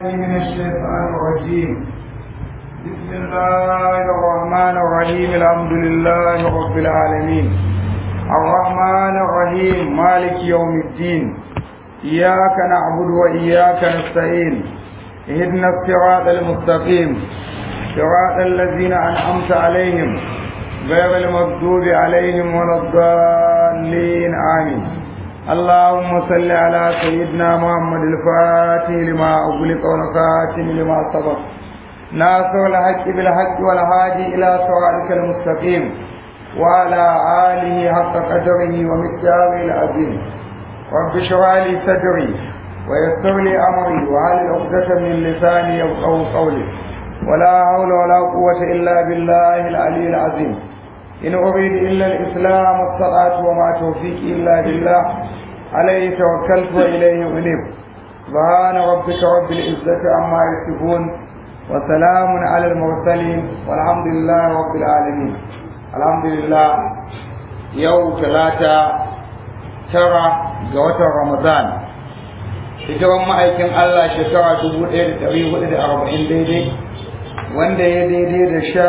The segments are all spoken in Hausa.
من الشيطان الرجيم بسم الله الرحمن الرحيم الحمد لله رب العالمين الرحمن الرحيم مالك يوم الدين إياك نعبد وإياك نستعين اهدنا الصراط المستقيم صراط الذين أنعمت عليهم غير المغضوب عليهم ولا الضالين آمين اللهم صل على سيدنا محمد الفاتح لما أغلق والخاتم لما سبق ناصر الحق بالحق والهادي إلى صراطك المستقيم وعلى آله حق قدره ومقداره العظيم رب اشرح لي صدري ويسر لي أمري وعلى عقدة من لساني يفقهوا قولي ولا حول ولا قوة إلا بالله العلي العظيم إن أريد إلا الإسلام والصلاة وما توفيقي إلا بالله عليه توكلت وإليه أنيب سبحان ربك رب العزة عما يصفون وسلام على المرسلين والحمد لله رب العالمين الحمد لله يوم ثلاثة ترى جوة رمضان hijiran ma'aikin Allah shekara dubu ɗaya da ɗari hudu da arba'in daidai wanda ya daidai da sha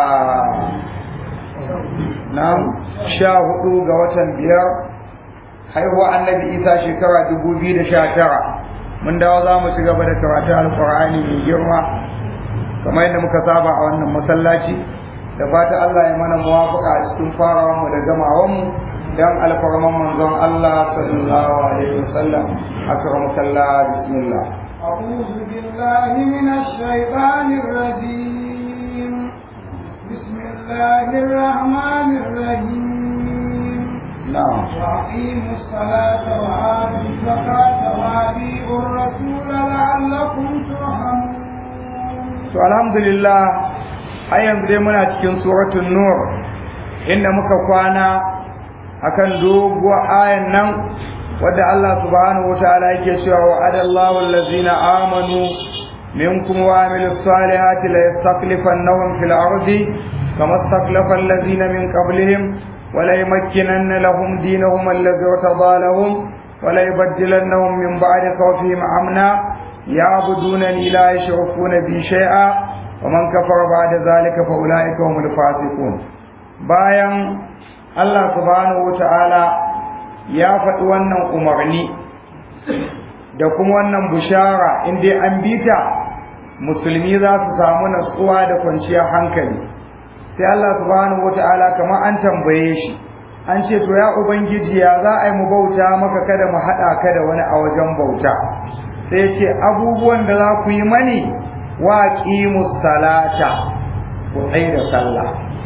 na sha hudu ga watan biyar haihuwa annabi isa shekara dubu biyu da sha tara mun dawo za mu ci gaba da karatun alkur'ani mai girma kamar yadda muka saba a wannan masallaci da fata Allah ya mana muwafaka a cikin farawan mu da gamawan mu dan alfarman manzon Allah sallallahu alaihi wasallam akram sallah bismillah أعوذ بالله من الشيطان الرجيم بسم الله الرحمن الرحيم na'am وأقيموا الصلاة وآتوا الزكاة وأطيعوا الرسول لعلكم ترحمون to alhamdulillah har yanzu dai muna cikin suratul nur inda muka kwana akan doguwar ayan nan wadda Allah subhanahu wataala yake cewa wa adallahu allazina amanu minkum wa amilus salihati la yastakhlifannahum fil ardi kama istakhlafa allazina min qablihim wa la yumakkinanna lahum dinahum allazi irtada lahum wa la yubaddilannahum min ba'di khawfihim amna يعبدونني لا يشركون بي شيئا ومن كفر بعد ذلك فأولئك هم الفاسقون bayan Allah subhanahu wata'ala ya faɗi wannan umarni da kuma wannan bushara in dai an bita musulmi za su samu natsuwa da kwanciyar hankali sai Allah subhanahu wata'ala kamar an tambaye shi an ce to ya ubangiji ya za a yi mu bauta maka kada mu haɗa ka da wani a wajen bauta sai ce abubuwan da za ku yi mani wa qimus salata ku tsaye da sallah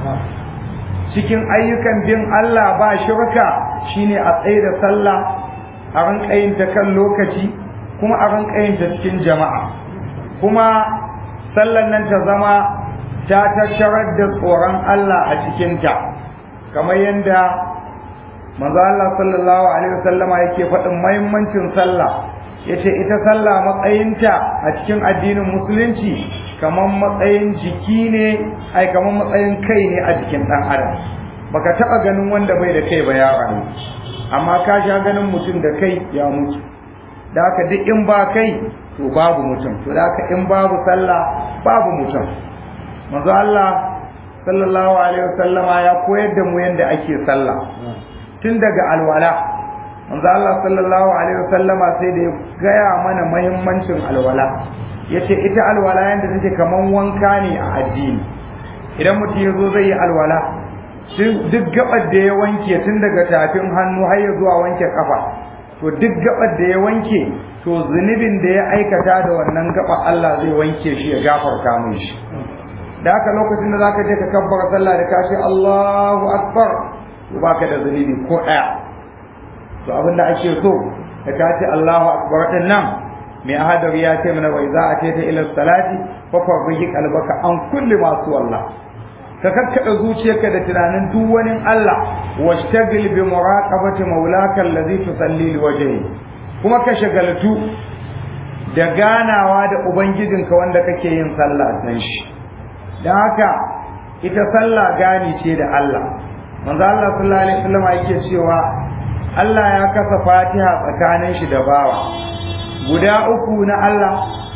cikin ayyukan bin Allah ba shirka shine a tsaye da sallah a rinka yin ta kan lokaci kuma a rinka yin ta cikin jama'a kuma sallan nan ta zama ta tattarar da tsoron Allah a cikinta kamar yadda manzo Allah sallallahu alaihi wasallama yake faɗin muhimmancin sallah yace ita sallah matsayinta a cikin addinin musulunci kamar matsayin jiki ne ai kamar matsayin kai ne a jikin dan adam baka taba ganin wanda bai da kai ba ya rayu amma ka sha ganin mutum da kai ya mutu da haka duk in ba kai to babu mutum to da haka in babu sallah babu mutum manzo Allah sallallahu alaihi wasallama ya koyar da mu yanda ake sallah tun daga alwala manzo Allah sallallahu alaihi wasallama sai da ya gaya mana muhimmancin alwala yace ita alwala yanda take kaman wanka ne a addini idan mutum ya zo zai yi alwala duk gabar da ya wanke tun daga tafin hannu har ya zuwa wanke kafa to duk gabar da ya wanke to zunubin da ya aikata da wannan gaba Allah zai wanke shi ya gafarta mai shi da haka lokacin da zaka je ka kabbara sallah da kashi Allahu akbar to baka da zunubi ko daya to abin da ake so da ka ce Allahu akbar din nan mai ahadar ya ce mana wai za a ce ta ila salati fa farbihi qalbaka an kulli masu wallah ka kakkada zuciyarka da tunanin duk wani Allah washtagil bi muraqabati maulaka allazi tusalli liwajhi kuma ka shagaltu da ganawa da ubangijinka wanda kake yin sallah san shi dan haka ita sallah gani ce da Allah manzo Allah sallallahu alaihi wasallam yake cewa Allah ya kasa Fatiha tsakanin shi da bawa guda uku na Allah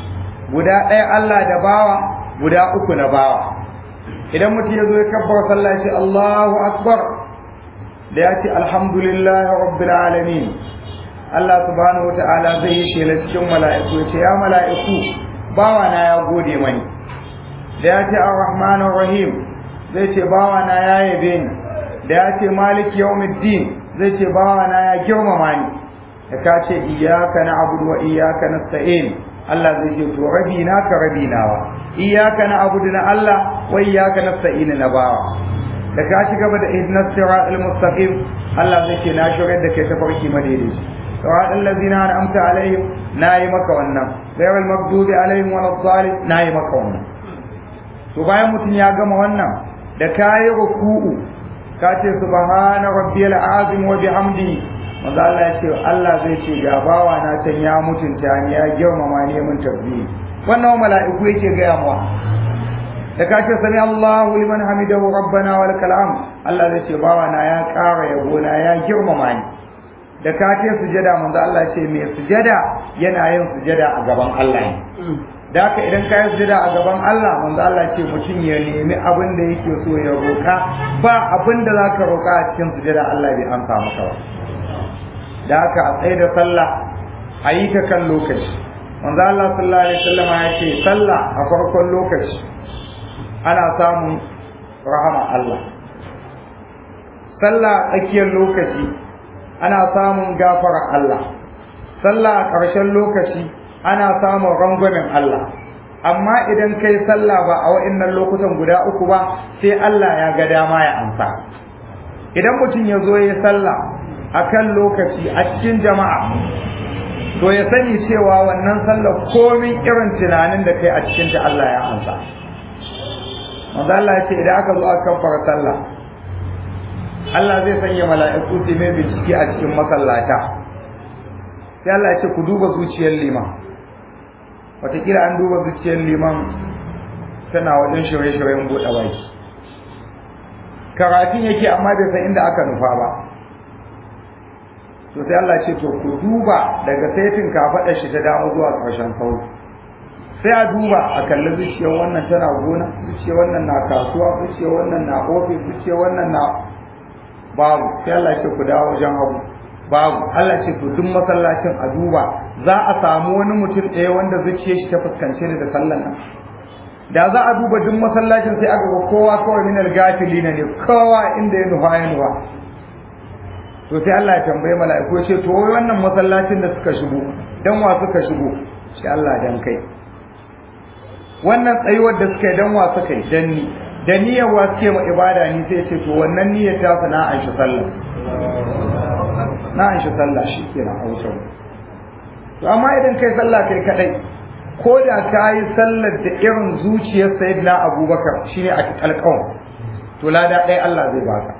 guda ɗaya Allah da bawa guda uku na bawa idan mutum ya zo ya kabbar sallah ya ce Allahu akbar da ya ce alhamdulillahi rabbil alamin Allah subhanahu wata'ala zai yi shela cikin mala'iku ya ce ya mala'iku bawa na ya gode mani da ya ce ar-rahmanir rahim zai ce bawa na ya yabe ni da ya ce maliki yawmiddin zai ce bawa na ya girmama ni da ka ce iyyaka na'budu wa iyyaka nasta'in Allah zai ce to rabi na ka rabi nawa iyyaka na'budu na Allah wa iyyaka nasta'in na bawa da ka shiga da ihdinas siratal mustaqim Allah zai ce na shigar da kai tafarki madaidaici صراط الذين أنعمت عليهم ناي مكة wannan غير المغضوب عليهم ولا الضالين ناي maka wannan to bayan mutum ya gama wannan da kayi ruku'u ka ce subhana rabbiyal azim wa bihamdi manzo Allah ya ce Allah zai ce ga bawa na can ya mutunta ni ya girmama ni mun tabbi wannan mala'iku yake ga yawa da ka ce sami Allahu liman hamidahu rabbana wa lakal hamd Allah zai ce bawa na ya ƙara yabo na ya girmama ni da ka ce sujada manzo Allah ce mai sujada yana yin sujada a gaban Allah ne da haka idan ka yi sujada a gaban Allah manzo Allah ce mutum ya nemi abin da yake so ya roka ba abin da zaka roka a cikin sujada Allah bai amsa maka ba da haka a tsaye da sallah a yi ta kan lokaci manzo Allah sallallahu alaihi wasallam ya ce sallah a farkon lokaci ana samun rahama Allah sallah a tsakiyar lokaci ana samun gafarar Allah sallah a ƙarshen lokaci ana samun rangwamen Allah amma idan kai sallah ba a wa'annan lokutan guda uku ba sai Allah ya ga dama ya amsa idan mutum ya zo ya sallah a kan lokaci a cikin jama'a to ya sani cewa wannan sallah komin irin tunanin da kai a cikinta Allah ya amsa manzo Allah ya ce idan aka zo aka fara sallah Allah zai sanya mala'iku su mai bincike a cikin masallata sai Allah ya ce ku duba zuciyar liman wataƙila an duba zuciyar liman tana wajen shirye-shiryen buɗe baki karatun yake amma bai san inda aka nufa ba to sai Allah ce to ku duba daga saitin kafaɗar shi ta damu zuwa ƙarshen sauri sai a duba a kalli zuciyar wannan tana gona zuciyar wannan na kasuwa zuciyar wannan na ofis zuciyar wannan na babu sai Allah ce ku dawo wajen hagu babu Allah ce to duk masallacin a duba za a samu wani mutum ɗaya wanda zuciyar shi ta fuskance da sallan nan da za a duba duk masallacin sai aka ga kowa kawai min al-gafili ne kowa inda ya nufa ya nufa to sai Allah ya tambaye mala'iku ya ce to wai wannan masallacin da suka shigo dan wa suka shigo sai Allah dan kai wannan tsayuwar da suka yi dan wa suka yi dan ni da niyyar wa suke ma ibada ni sai ce to wannan niyyar ta fa na an shi sallah na an shi sallah shi kenan a wutar to amma idan kai sallah kai kadai ko da ka yi sallar da irin zuciyar sayyidina abubakar shine a alƙawar to lada ɗaya Allah zai baka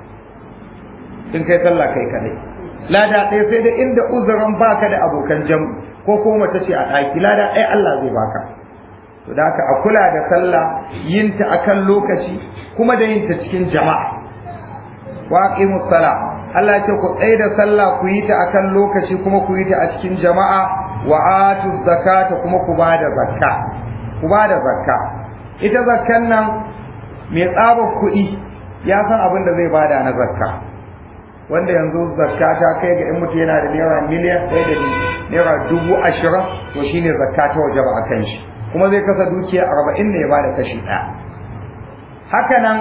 in kai sallah kai kadai lada ɗaya sai da inda uzurin baka da abokan jam ko ko mace ce a ɗaki lada ɗaya Allah zai baka to da haka a kula da sallah yinta akan lokaci kuma da yinta cikin jama'a wa aqimus sala Allah ya ce ku tsaye da sallah ku yi ta akan lokaci kuma ku yi ta a cikin jama'a wa atu zakata kuma ku bada zakka ku bada zakka ita zakkan nan mai tsaba kuɗi ya san abin da zai bada na zakka wanda yanzu zakka ta kai ga in mutum yana da naira miliyan ɗaya da naira dubu ashirin to shine zakka ta waje ba a kan shi kuma zai kasa dukiya arba'in ne ya bada kashi ɗaya haka nan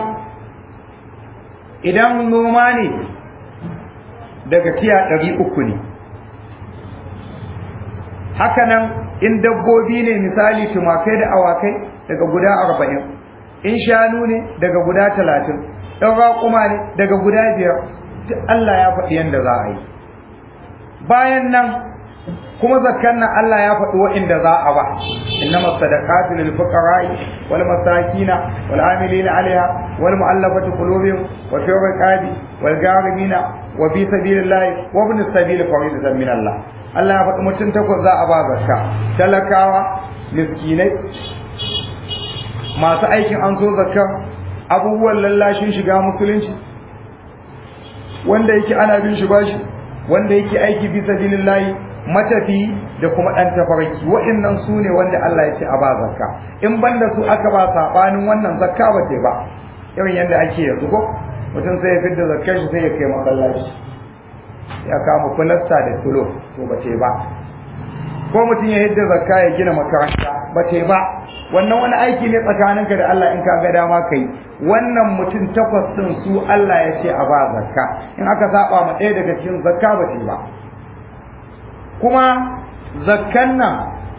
idan noma ne daga tiya ɗari uku ne haka nan in dabbobi ne misali tumakai da awakai daga guda arba'in in shanu ne daga guda talatin ɗan raƙuma ne daga guda biyar duk Allah ya faɗi yadda za a yi bayan nan kuma zakkan nan Allah ya faɗi wa'inda za a ba innama sadaqatu lil fuqara'i wal masakina wal amilina 'alayha wal mu'allafati qulubihim wa fi riqabi wal gharimina wa fi sabilillahi wa ibn sabil faridatan min Allah Allah ya faɗi mutum takwas za a ba zakka talakawa miskinai masu aikin an so zakka abubuwan lallashin shiga musulunci wanda yake ana bin shi bashi wanda yake aiki fi sabilillahi matafi da kuma ɗan tafarki waɗannan su ne wanda Allah ya ce a ba zakka in banda su aka ba saɓanin wannan zakka ba ce ba irin yadda ake yanzu ko mutum sai ya fidda zakkar shi sai ya kai masallaci ya kama kulasta da tulo to ba ce ba ko mutum ya yadda zakka ya gina makaranta ba ce ba wannan wani aiki ne tsakaninka da Allah in ka ga dama kai wannan mutum takwas din su Allah ya ce a ba zakka in aka saba ma ɗaya daga cikin zakka ba ce ba kuma zakkan nan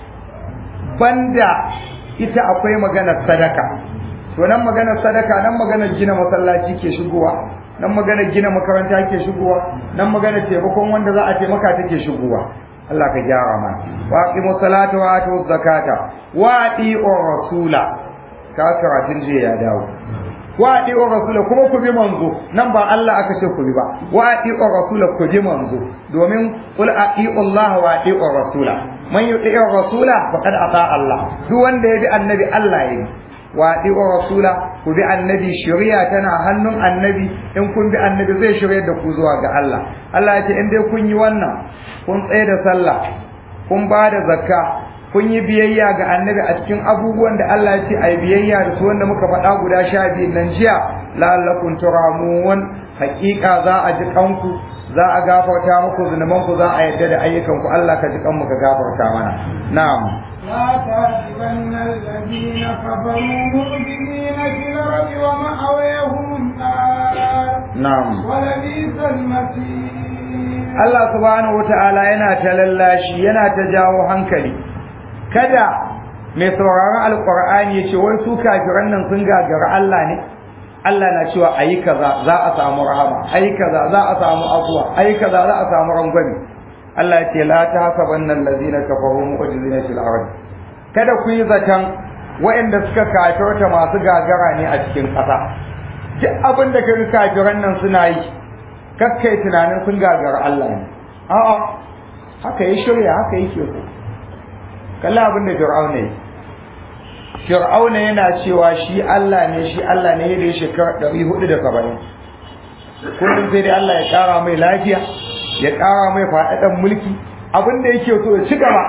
banda ita akwai maganar sadaka to nan maganar sadaka nan maganar gina masallaci ke shigowa nan maganar gina makaranta ke shigowa nan maganar taimakon wanda za a taimaka take shigowa Allah ka gyara mana wa aqimu salata wa atu zakata wa ati'u rasula ka karatun je ya dawo wa ati'u rasula kuma ku bi manzo nan ba Allah aka ce ku bi ba wa ati'u rasula ku bi manzo domin qul ati'u Allah wa ati'u rasula man yuti'u rasula faqad ata Allah duk wanda ya bi annabi Allah ya bi wa ati'u rasula ku bi annabi shari'a tana hannun annabi in kun bi annabi zai shirye da ku zuwa ga Allah Allah ya ce in dai kun yi wannan kun tsaye da sallah kun ba da zakka kun yi biyayya ga annabi a cikin abubuwan da Allah ya ce ai biyayya da su wanda muka faɗa guda sha biyu nan jiya la'allakum turamun haƙiƙa za a ji kanku za a gafarta muku zunuban ku za a yadda da ayyukan ku Allah ka ji kanmu ka gafarta mana na'am لا تحسبن الذين كفروا مؤمنين في الأرض ومأويهم النار na'am ولبئس المصير Allah subhanahu wata'ala yana ta lallashi yana ta jawo hankali kada mai sauraron alkur'ani ya ce wai su kafiran nan sun gagara Allah ne Allah na cewa ayi kaza za a samu rahama ayi kaza za a samu afuwa ayi kaza za a samu rangwame Allah ya ce la tahsabanna allazina kafaru mu'jizina fil ard kada ku yi zaton waɗanda suka kafirta masu gagara ne a cikin ƙasa duk abin da kaga kafiran nan suna yi kakkai tunanin sun gagara Allah ne a'a haka ya shirya haka yake so kalla abin da fir'auna yi fir'auna yana cewa shi Allah ne shi Allah ne da shekara ɗari hudu da saba'in kullum sai dai Allah ya ƙara mai lafiya ya ƙara mai faɗaɗan mulki abin da yake so ya ci gaba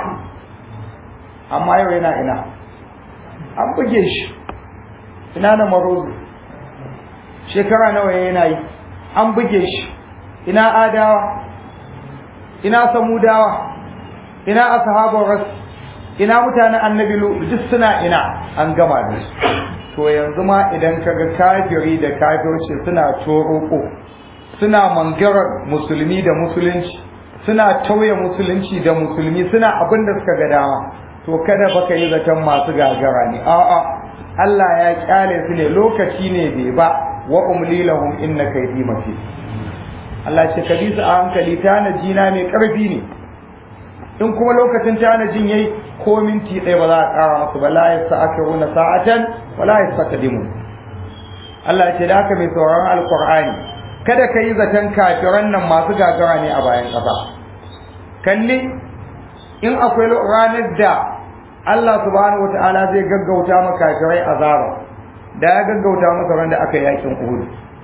amma yau yana ina an buge shi ina na marozu shekara nawa yana yi an buge shi ina adawa ina samudawa ina ashabar ras ina mutanen annabi lu duk suna ina an gama da su to yanzu ma idan kaga kafiri da kafirci suna toroko suna mangarar musulmi da musulunci suna tauye musulunci da musulmi suna abin da suka ga dama to kada baka yi zaton masu gagara ne a'a Allah ya kyale su ne lokaci ne bai ba wa umli lahum inna kaydi matin Allah ce ka bi su a hankali tanaji na mai karfi ne in kuma lokacin tanajin yayi ko minti ɗaya ba za a ƙara masu ba la yasta'khiruna sa'atan wa la yastaqdimun Allah ce da haka mai sauraron alqur'ani kada ka yi zaton kafiran nan masu gagara ne a bayan ƙasa kalli in akwai ranar da Allah subhanahu wata'ala zai gaggauta maka kafirai azaba da ya gaggauta masa ran da aka yi yakin Uhud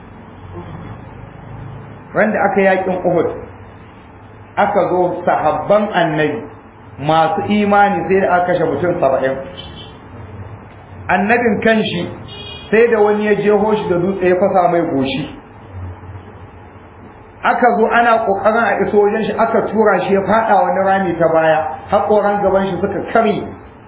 ran da aka yi yakin Uhud aka zo sahabban annabi masu imani sai da aka kashe mutum saba'in annabin kanshi sai da wani ya jeho shi da dutse ya fasa mai goshi aka zo ana kokarin a iso wajen shi aka tura shi ya fada wani rami ta baya haƙoran gaban shi suka kare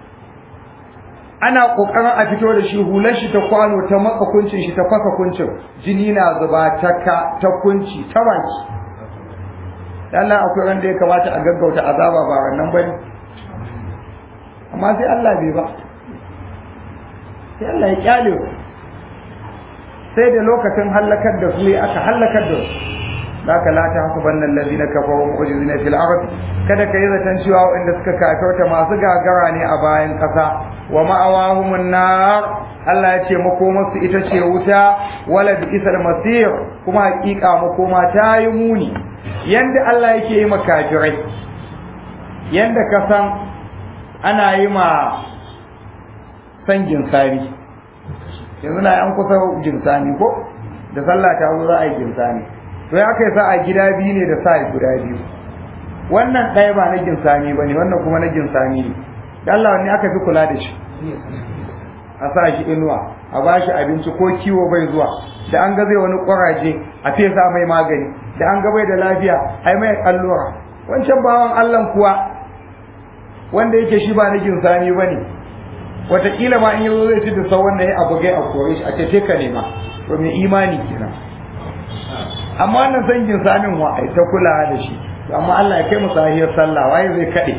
ana kokarin a fito da shi hular shi ta kwano ta matsa kuncin shi ta fasa kuncin jini na zuba ta ka ta kunci ta baki Allah akwai wanda ya kamata a gaggauta azaba ba wannan bane amma sai Allah bai ba sai Allah ya kyale sai da lokacin halakar da su aka halakar da su zaka la ta hasabanna allazina kafaru mu'jizina fil ard kada kai zaton cewa wanda suka kafirta masu gagara ne a bayan kasa wa ma'awahumun nar Allah ya ce makomarsu ita ce wuta wala bi isal masir kuma hakika makoma ta yi muni yanda Allah yake yi makafirai yanda ka san ana yi ma san ginsani yanzu na an kusa ginsani ko da sallah ta zo za a yi ginsani to ya kai sa a gida biyu ne da sa guda biyu wannan ɗaya ba na ginsami ba ne wannan kuma na ginsami ne da Allah wanne aka fi kula da shi a sa shi inuwa a ba shi abinci ko kiwo bai zuwa da an ga zai wani ƙwaraje a fesa mai magani da an ga bai da lafiya ai mai allura wancan bawan Allah kuwa wanda yake shi ba na ginsami ba ne wataƙila ma in yazo zai ci da sau wannan ya abu gai a kore shi a ce ka nema to mai imani kenan amma wannan san ginsamin wa ai ta kula da shi to amma Allah ya kai mu sahiyar sallah waye zai kade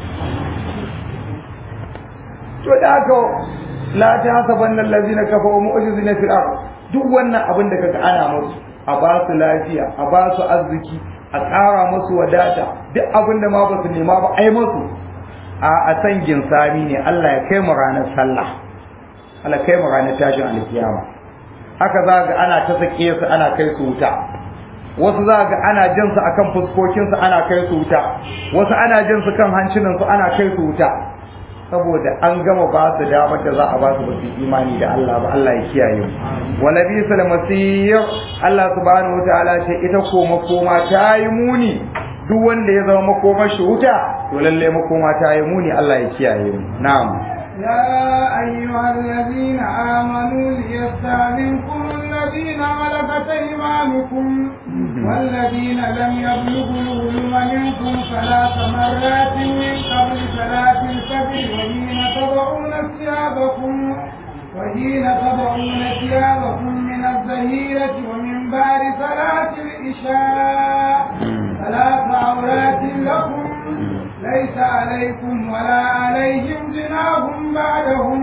to da haka la ta hasabanna allazina kafaru mu'jizina fil ard duk wannan abin da kaga ana musu a ba su lafiya a ba su arziki a ƙara musu wadata duk abin da ma ba su nema ba ai musu a a san ginsami ne Allah ya kai mu ranar sallah Allah kai mu ranar tashin alkiyama haka za ga ana ta sake su ana kai su wuta wasu za ga ana jin su akan fuskokin su ana kai su wuta wasu ana jin su kan hancinan su ana kai su wuta saboda an gama ba su damar da za a ba su ba su imani da Allah ba Allah ya kiyaye mu wala bi sal masir Allah subhanahu wataala ce ita ko makoma ta yi muni duk wanda ya zama makomar shi wuta to lalle makoma ta yi muni Allah ya kiyaye mu na'am يا أيها الذين آمنوا ليستأذنكم الذين ملكت أيمانكم والذين لم يبلغوا الغلم منكم ثلاث مرات من قبل صلاة الفجر وحين تضعون ثيابكم وحين تضعون ثيابكم من الظهيرة ومن بعد صلاة العشاء ثلاث عورات لكم ليس عليكم ولا عليهم جناح بعدهم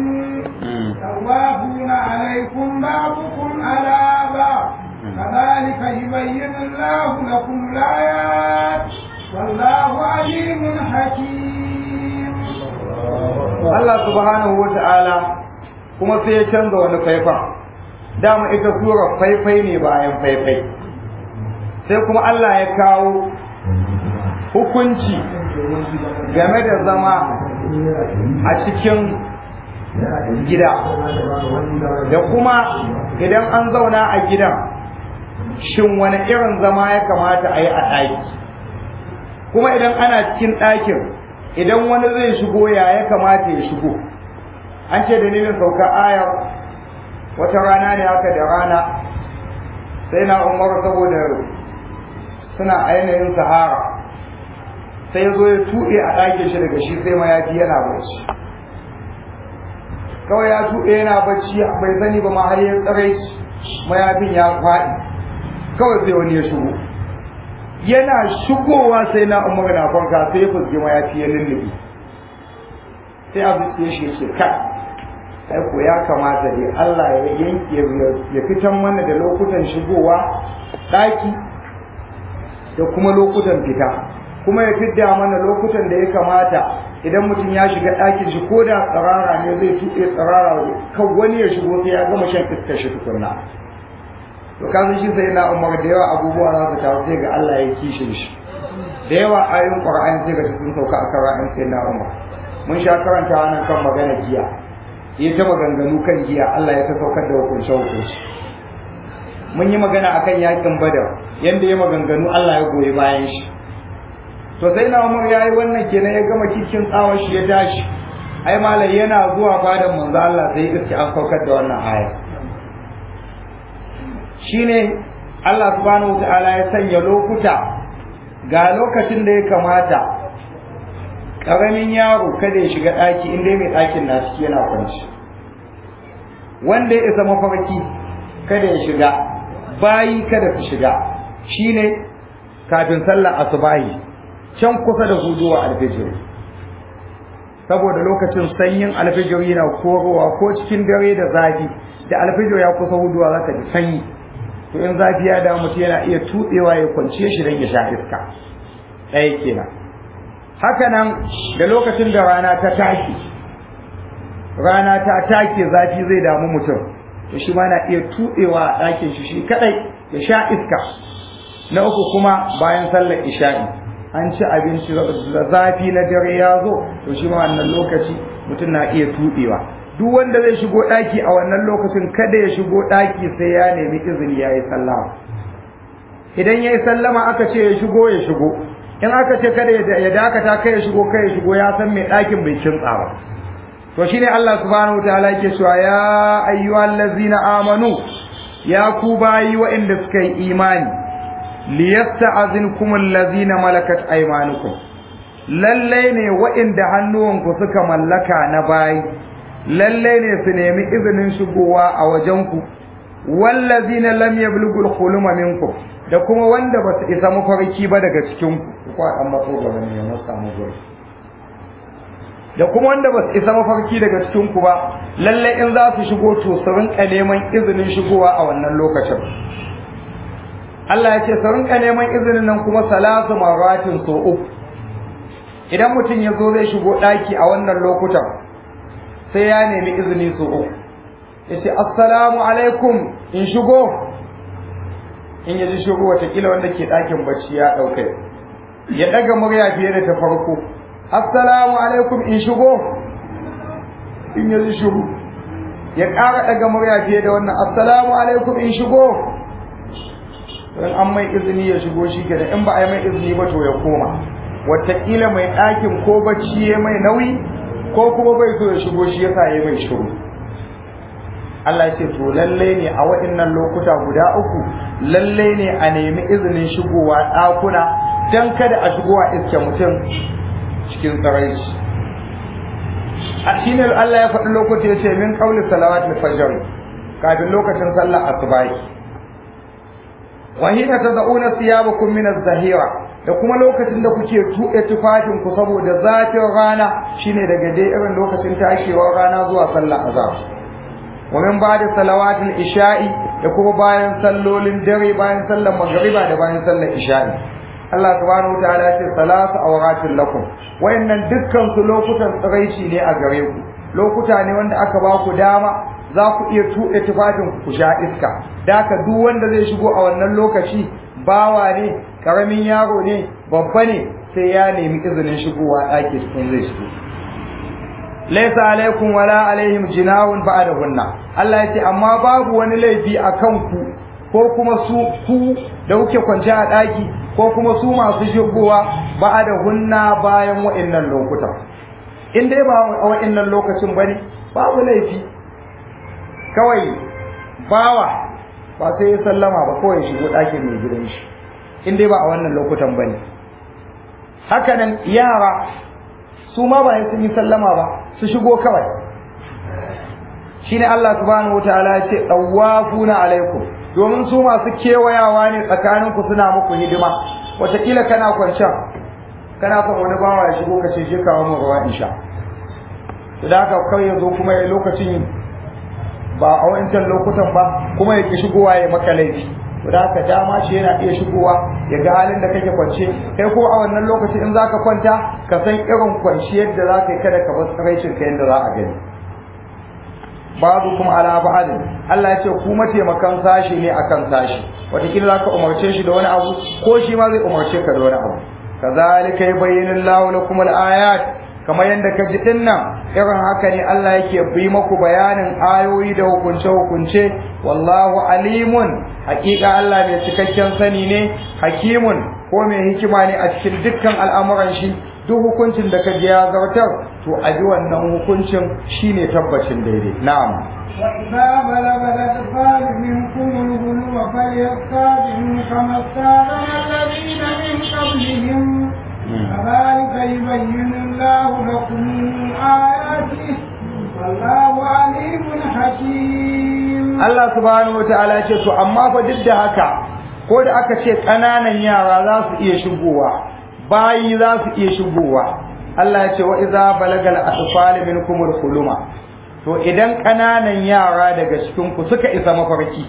توافون عليكم بعضكم على بعض كذلك يبين الله لكم الآيات والله عليم حكيم Allah subhanahu wa ta'ala kuma sai ya canza wani faifan dama ita sura faifai ne bayan faifai sai kuma Allah ya kawo hukunci game da zama a cikin gida da kuma idan an zauna a gidan shin wani irin zama ya kamata a yi a ɗaki kuma idan ana cikin ɗakin idan wani zai shigo ya ya kamata ya shigo an ce dalilin sauka ayar wata rana ne haka da rana sai na umar saboda suna ainihin sahara sai ya zo ya tuɗe a ɗakin shi daga shi sai mayafi yana bacci kawai ya tuɗe yana bacci bai sani ba ma har ya tsare mayafin ya faɗi kawai sai wani ya shigo yana shigowa sai na umar na kwanka sai ya fuske mayafi ya lullube sai abu ya shi ce kai ai ko ya kamata dai Allah ya yanke ya fitan mana da lokutan shigowa ɗaki da kuma lokutan fita kuma ya fidda mana lokutan da ya kamata idan mutum ya shiga ɗakin shi ko da tsirara ne zai tuɗe tsirara kan wani ya shigo sai ya gama shan iskar shi tukunna to kasan shi sai na umar da yawa abubuwa za su taru sai ga Allah ya kishin shi da yawa ayoyin Qur'ani sai ga sun sauka akan ra'ayin sai na umar mun sha karanta wannan kan magana giya ya ta maganganu kan giya Allah ya ta saukar da hukunce hukunci mun yi magana akan yakin badar yanda ya maganganu Allah ya goyi bayan shi to sai na umar ya yi wannan kenan ya gama cikin tsawon shi ya tashi ai malai yana zuwa fadan manzo Allah sai iske an saukar da wannan aya shine Allah subhanahu wataala ya sanya lokuta ga lokacin da ya kamata ƙaramin yaro kada ya shiga ɗaki inda mai ɗakin na ciki yana kwanci wanda ya isa mafarki kada ya shiga bayi kada su shiga shine kafin sallar asubahi can kusa da huduwa alfijir saboda lokacin sanyin alfijir yana korowa ko cikin dare da zafi da alfijir ya kusa huduwa zaka ji sanyi to in zafi ya damu mutum yana iya tuɗewa ya kwance shi don ya sha iska ɗaya kenan haka nan da lokacin da rana ta take rana ta take zafi zai damu mutum to shi ma na iya tuɗewa a ɗakin shi shi kaɗai ya sha iska na uku kuma bayan sallar isha'i an ci abinci da zafi na dare ya zo to shi ma wannan lokaci mutum na iya tuɗewa duk wanda zai shigo ɗaki a wannan lokacin kada ya shigo ɗaki sai ya nemi izini ya yi sallama idan ya yi sallama aka ce ya shigo ya shigo in aka ce kada ya dakata kai ya shigo kai ya shigo ya san mai ɗakin bai kintsa ba to shine Allah subhanahu wataala yake cewa ya ayyuhal ladzina amanu ya ku bayi waɗanda suka yi imani liyasta'azinkum allazina malakat aymanukum lalle ne waɗanda hannuwanku suka mallaka na bayi lalle ne su nemi izinin shigowa a wajenku wallazina lam yablughu al-khuluma minkum da kuma wanda ba su isa mafarki ba daga cikin ku ko an matso gaba ne ya matsa mu gaba da kuma wanda ba su isa mafarki daga cikin ku ba lalle in za su shigo to su rinka neman izinin shigowa a wannan lokacin Allah ya ce su rinka neman izinin nan kuma salatu maratin so uku idan mutum ya zo zai shigo ɗaki a wannan lokutan sai ya nemi izini so uku ya ce assalamu alaikum in shigo in ya ji shigo watakila wanda ke ɗakin bacci ya ɗauka ya ɗaga murya fiye da ta farko assalamu alaikum in shigo in ya ji shigo ya ƙara ɗaga murya fiye da wannan assalamu alaikum in shigo in an mai izini ya shigo shi kenan in ba a yi mai izini ba to ya koma watakila mai ɗakin ko bacci ya mai nauyi ko kuma bai so ya shigo shi yasa ya mai shiru Allah ce to lalle ne a waɗannan lokuta guda uku lalle ne a nemi izinin shigowa ɗakuna don kada a shigowa iske mutum cikin tsaraici a shine Allah ya faɗi lokaci ya ce min ƙauli salawat fajr kafin lokacin sallar asubahi wa hina tad'una siyabakum min az-zahira da kuma lokacin da kuke tuɗe tufafin ku saboda zafin rana shine daga dai irin lokacin tashewar rana zuwa sallar azhar wa min ba'da salawatil isha'i da kuma bayan sallolin dare bayan sallar magriba da bayan sallar isha'i Allah subhanahu wataala ya ce salatu awratin lakum wayannan dukkan su lokutan tsiraici ne a gare ku lokuta ne wanda aka ba ku dama za ku iya tuɗe tufafin ku sha iska da haka duk wanda zai shigo a wannan lokaci bawa ne karamin yaro ne babba ne sai ya nemi izinin shigowa ɗaki cikin zai shigo laisa alaikum wala alaihim jinahun ba'dahunna Allah ya ce amma babu wani laifi a kanku ko kuma su ku da kuke kwance a ɗaki ko kuma su masu shigowa ba'dahunna bayan wa'annan lokutan in dai ba a wa'annan lokacin bane babu laifi kawai bawa ba sai ya sallama ba kawai shigo ɗakin mai gidan shi in dai ba a wannan lokutan ba ne hakanan yara su ma ba sun yi sallama ba su shigo kawai shi ne Allah subhanahu wataala ya ce ɗawafuna alaikum domin su masu kewayawa ne tsakaninku suna muku hidima wataƙila kana kwancen kana son wani bawa ya shigo ka ce shi kawo mu ruwa in sha da haka kawai yanzu kuma ya lokacin ba a wancan lokutan ba kuma ya ki shigowa ya maka laifi to da haka dama shi yana iya shigowa ya ga halin da kake kwance kai ko a wannan lokacin in zaka kwanta ka san irin kwanciyar da zaka yi kada ka bar tsaraicin ka yanda za a gani babu kuma ala ba'adin Allah ya ce ku mataimakan sashi ne akan sashi wataƙila za ka umarce shi da wani abu ko shi ma zai umarce ka da wani abu kazalika yubayyinu Allahu lakum al-ayat kamar yadda ka ji din nan irin haka ne Allah yake bi maku bayanin ayoyi da hukunce-hukunce wallahu alimun hakika Allah mai cikakken sani ne hakimun ko mai hikima ne a cikin dukkan al'amuran shi duk hukuncin da ka ji ya zartar to a ji wannan hukuncin shine tabbacin daidai na'am وإذا بلغ الأطفال منكم الغلو فليستاذنوا كما استاذن الذين من قبلهم كذلك يبين الله لكم آياته والله عليم حكيم Allah subhanahu wataala ce to amma fa duk da haka ko da aka ce ƙananan yara za su iya shigowa bayi za su iya shigowa Allah ya ce wa iza balagal atfal minkum al-huluma to idan ƙananan yara daga cikin ku suka isa mafarki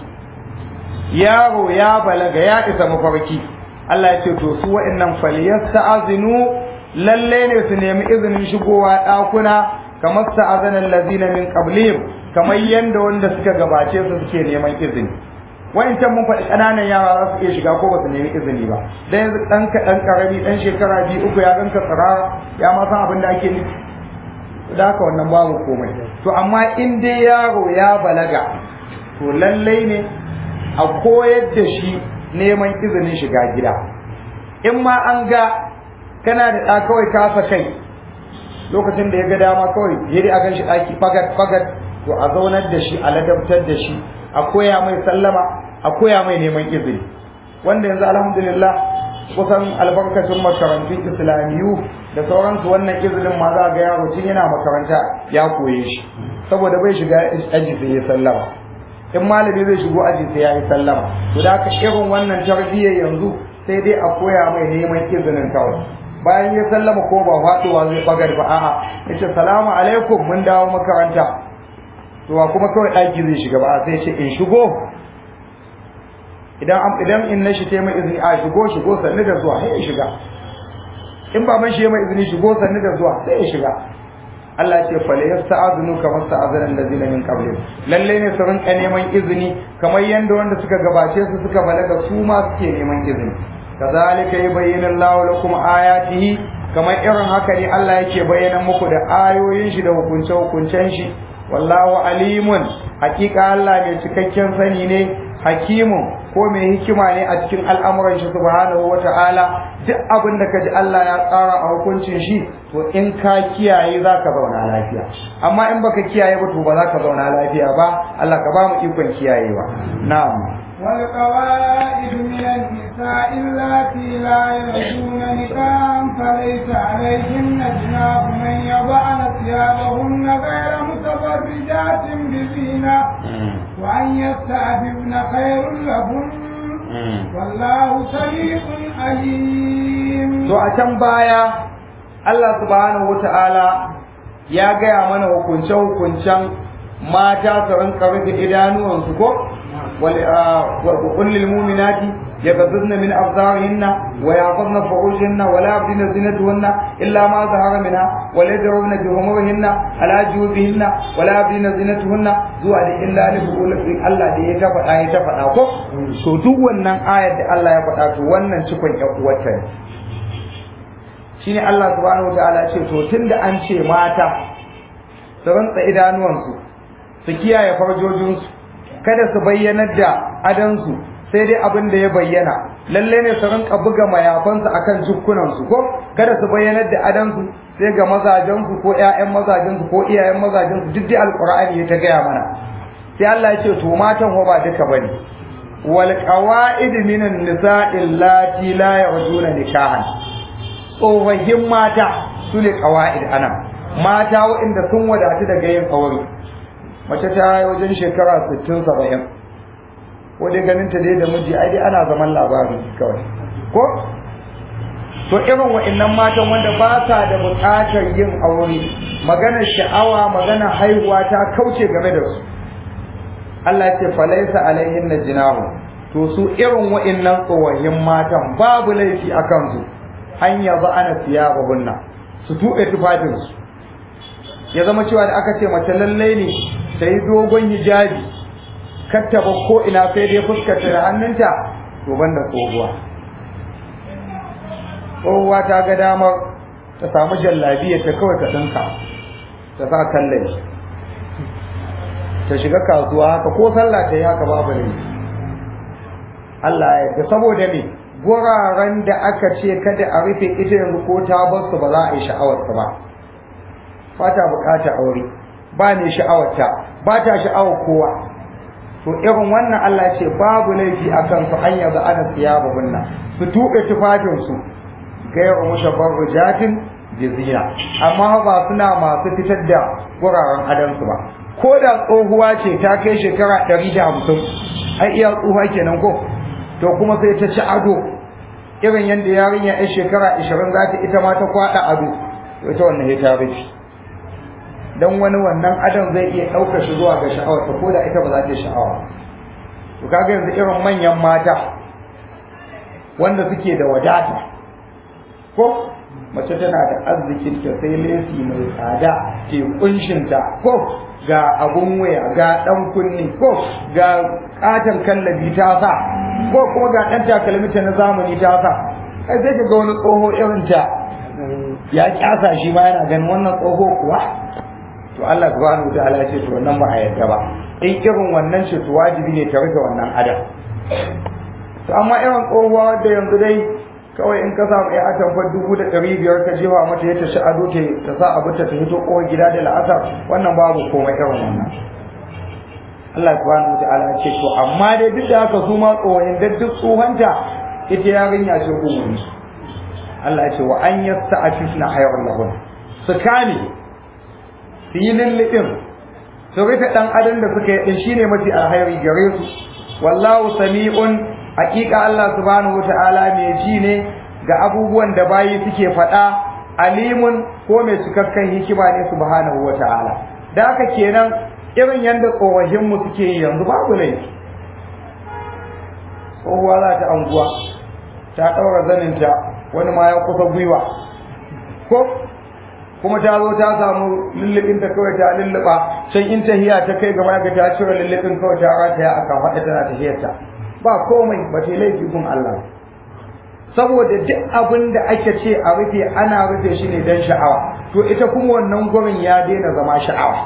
yaro ya balaga ya isa mafarki Allah ya ce to su wa'annan falyasta'zinu lalle ne su nemi izinin shigowa ɗakuna kamar sta'azana allazina min qablihim kamar yanda wanda suka gabace su suke neman izini wayancan mun faɗi ƙananan yara za su iya shiga ko ba su nemi izini ba dan yanzu ɗan kaɗan ƙarami ɗan shekara biyu uku ya ganka tsirara ya ma san abin da ake nufi da haka wannan babu komai to amma in dai yaro ya balaga to lallai ne a koyar da shi neman izinin shiga gida in ma an ga kana da ɗa kawai kasa kai lokacin da ya ga dama kawai ya dai a gan shi ɗaki fagat fagat to a zaunar da shi a ladabtar da shi a koya mai sallama a koya mai neman izini wanda yanzu alhamdulillah kusan albarkacin makarantun islamiyu da sauransu wannan izinin ma za ga yaro tun yana makaranta ya koye shi saboda bai shiga aji sai ya sallama in malami zai shigo aji sai ya yi sallama to da haka irin wannan tarbiyyar yanzu sai dai a koya mai neman izinin kawai bayan ya sallama ko ba faɗuwa zai bagar ba a'a yace salamu alaikum mun dawo makaranta to kuma kawai ɗaki zai shiga ba sai ce in shigo idan idan in na shi ta mai izini a shigo shigo sannu da zuwa sai ya shiga in baban shi ya mai izini shigo sannu da zuwa sai ya shiga Allah ce fa la yasta'azinu kama sta'azana allazina min qablihim lalle ne su rinka neman izini kamar yanda wanda suka gabace su suka balaga su ma suke neman izini kazalika yubayyinu Allahu lakum ayatihi kamar irin haka ne Allah yake bayyana muku da ayoyin shi da hukunce hukuncen shi wallahu alimun hakika Allah mai cikakken sani ne hakimun ko mai hikima ne a cikin al'amuran shi subhanahu wata'ala duk abin da kaji Allah ya tsara a hukuncin shi to in ka kiyaye zaka zauna lafiya amma in baka kiyaye ba to ba zaka zauna lafiya ba Allah ka ba mu ikon kiyayewa na'am والقواعد من النساء اللاتي لا يرجون نكاحا فليس عليهن جناح من يضعن ثيابهن غير متبرجات بزينة وأن يستعففن خير لهن والله سميع عليم. To a can baya Allah subhanahu wata'ala ya gaya mana hukunce-hukuncen mata su rinka rufe idanuwansu ko وقل للمؤمنات يغضضن من أبصارهن ويحفظن فروجهن ولا يبدين زينتهن إلا ما ظهر منها ولا يضربن بخمرهن على جيوبهن ولا يبدين زينتهن zuwa da illa li bu'ulati Allah da ya ta faɗa ya ta faɗa ko to duk wannan ayar da Allah ya faɗa to wannan cikon ƴan uwarta ne shine Allah subhanahu wataala ya ce to tunda an ce mata su rantsa idanuwansu su kiyaye farjojinsu kada su bayyanar da adansu sai dai abin da ya bayyana lalle ne su rinka buga mayafansu akan jukkunansu ko kada su bayyanar da adansu sai ga mazajensu ko ƴaƴan mazajensu ko iyayen mazajensu duk dai alqur'ani ya ta gaya mana sai Allah ya ce to matan ho ba duka bane wal qawaid minan nisa'i allati la yarjuna nikahan tsofaffin mata su ne qawaid anan mata waɗanda sun wadatu daga yin aure mace ta yi wajen shekara 60-70 ko dai ganin ta dai da miji ai dai ana zaman labari kawai ko to irin wa'annan matan wanda ba sa da buƙatar yin aure maganar sha'awa maganar haihuwa ta kauce game da su Allah ce falaisa alaihin na jinahu to su irin wa'annan tsohahin matan babu laifi a kansu an yaza ana siya babunna su tuɓe tufafinsu ya zama cewa da aka ce mace lallai ne ta yi dogon hijabi kattaba ko ina sai dai fuskarta da hannunta to banda tsohuwa tsohuwa ta ga damar ta samu jallabiya ta kawai ta ɗinka ta sa kallon ta shiga kasuwa haka ko sallah ta yi haka babu ne Allah ya yarda saboda me guraren da aka ce kada a rufe ita yanzu ko ta bar su ba za a yi sha'awarsa ba ba ta bukata aure ba ne sha'awarta ba ta sha'awar kowa to irin wannan Allah ce babu laifi a kan su an yanzu ana siya babunna su tuɓe tufafinsu gairu mushabbarrujatin jizina amma ba suna masu fitar da wuraren adansu ba ko da tsohuwa ce ta kai shekara ɗari da hamsin ai iya tsohuwa kenan ko to kuma sai ta ci ado irin yadda yarinya yan shekara ashirin za ta ita ma ta kwaɗa ado to ita wannan ya ta rufe dan wani wannan adam zai iya ɗaukar shi zuwa ga sha'awar ta ko da ita ba za ta yi sha'awa to kaga yanzu irin manyan mata wanda suke da wadata ko mace tana da arzikin ta sai lesi mai tsada ke kunshin ta ko ga abun waya ga dan kunni ko ga katon kallabi ta sa ko kuma ga dan takalmi ta na zamani ta sa kai sai ga wani tsoho irin ta ya kyasa shi ma yana ganin wannan tsoho kuwa to Allah subhanahu wataala ya ce to wannan ba a yarda ba in irin wannan ce to wajibi ne ta rufe wannan adam to amma irin tsohuwa da yanzu dai kawai in ka samu ya atamfar dubu da ɗari biyar ka jefa mata ya ta shi ado ta ta sa abu ta ta hito kowar gida da la'asar wannan babu komai irin wannan Allah subhanahu wa ta'ala ce to amma dai duk da haka su ma tsohon da duk tsohonta ita yarinya ce umuri Allah ya ce wa an yasta'afifna hayrun lahum su kame su yi lullubin su rufe ɗan adam da suka yi ɗin shine mafi alhairi gare su wallahu sami'un haƙiƙa Allah subhanahu wata'ala mai ji ne ga abubuwan da bayi suke faɗa alimun ko mai cikakken hikima ne subhanahu wata'ala da haka kenan irin yadda tsohahin mu suke yi yanzu babu laifi tsohuwa za ta anguwa ta ɗaura zaninta wani ma ya kusa gwiwa ko kuma ta zo ta samu lullubin ta kawai ta lulluɓa can in tahiya ta kai gaba ga ta cire lullubin kawai ta rata a kan faɗa tana tahiyarta ba komai ba ta laifi gun Allah saboda duk abin da ake ce a rufe ana rufe shi ne don sha'awa to ita kuma wannan gurin ya daina zama sha'awa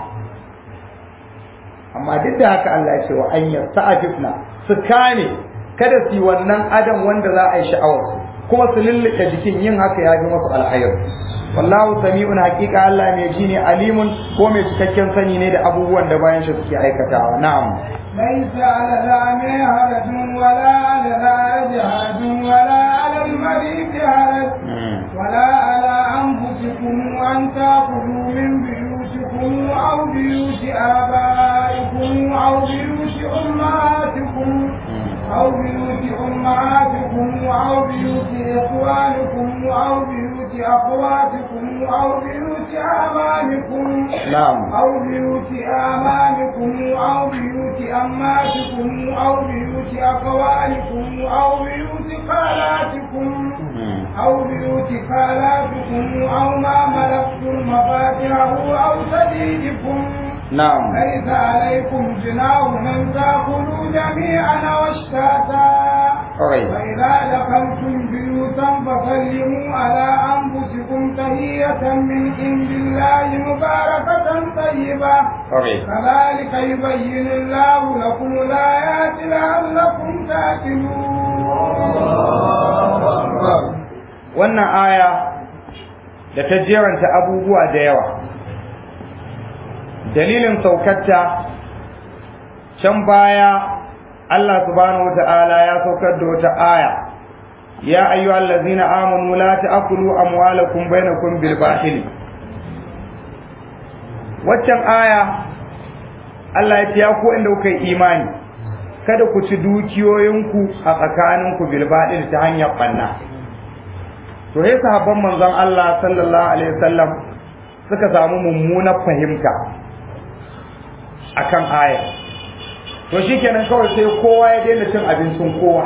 amma duk da haka Allah ya ce wa an yasta'afifna su kane kada su yi wannan adam wanda za a yi sha'awar su kuma su lulluɓe jikin yin haka ya fi masu alhayar wallahu sami'un haqiqa Allah mai ji ne alimun ko mai cikakken sani ne da abubuwan da bayan shi suke aikatawa na'am ليس على الأعمى حرج ولا على الأعرج حرج ولا على المريض حرج ولا على أنفسكم أن تأكلوا من بيوتكم أو بيوت آبائكم أو بيوت أمهاتكم أو بيوت أمهاتكم أو بيوت إخوانكم أو بيوت أخواتكم أو بيوت أمامكم نعم أو بيوت آمامكم أو بيوت أماتكم أو بيوت أخوالكم أو بيوت خالاتكم أو بيوت خالاتكم أو ما ملكتم مفاتحه أو سبيلكم نعم ليس عليكم جناح أن تأكلوا جميعا واشتاتا alright فإذا دخلتم بيوتا فسلموا على أنفسكم تحية من عند الله مباركة طيبة alright كذلك يبين الله لكم الآيات لعلكم تعقلون wannan aya da ta jeranta abubuwa da yawa dalilin saukarta can baya Allah subhanahu wata'ala ya saukar da wata aya ya ayyuhal ladzina amanu la ta'kulu amwalakum bainakum bil batil waccan aya Allah ya ce ya ku inda kuka yi imani kada ku ci dukiyoyinku a tsakaninku bil batil ta hanyar banna to sai sahabban manzon Allah sallallahu alaihi wasallam suka samu mummunar fahimta akan aya to shikenan kawai sai kowa ya daina cin abincin kowa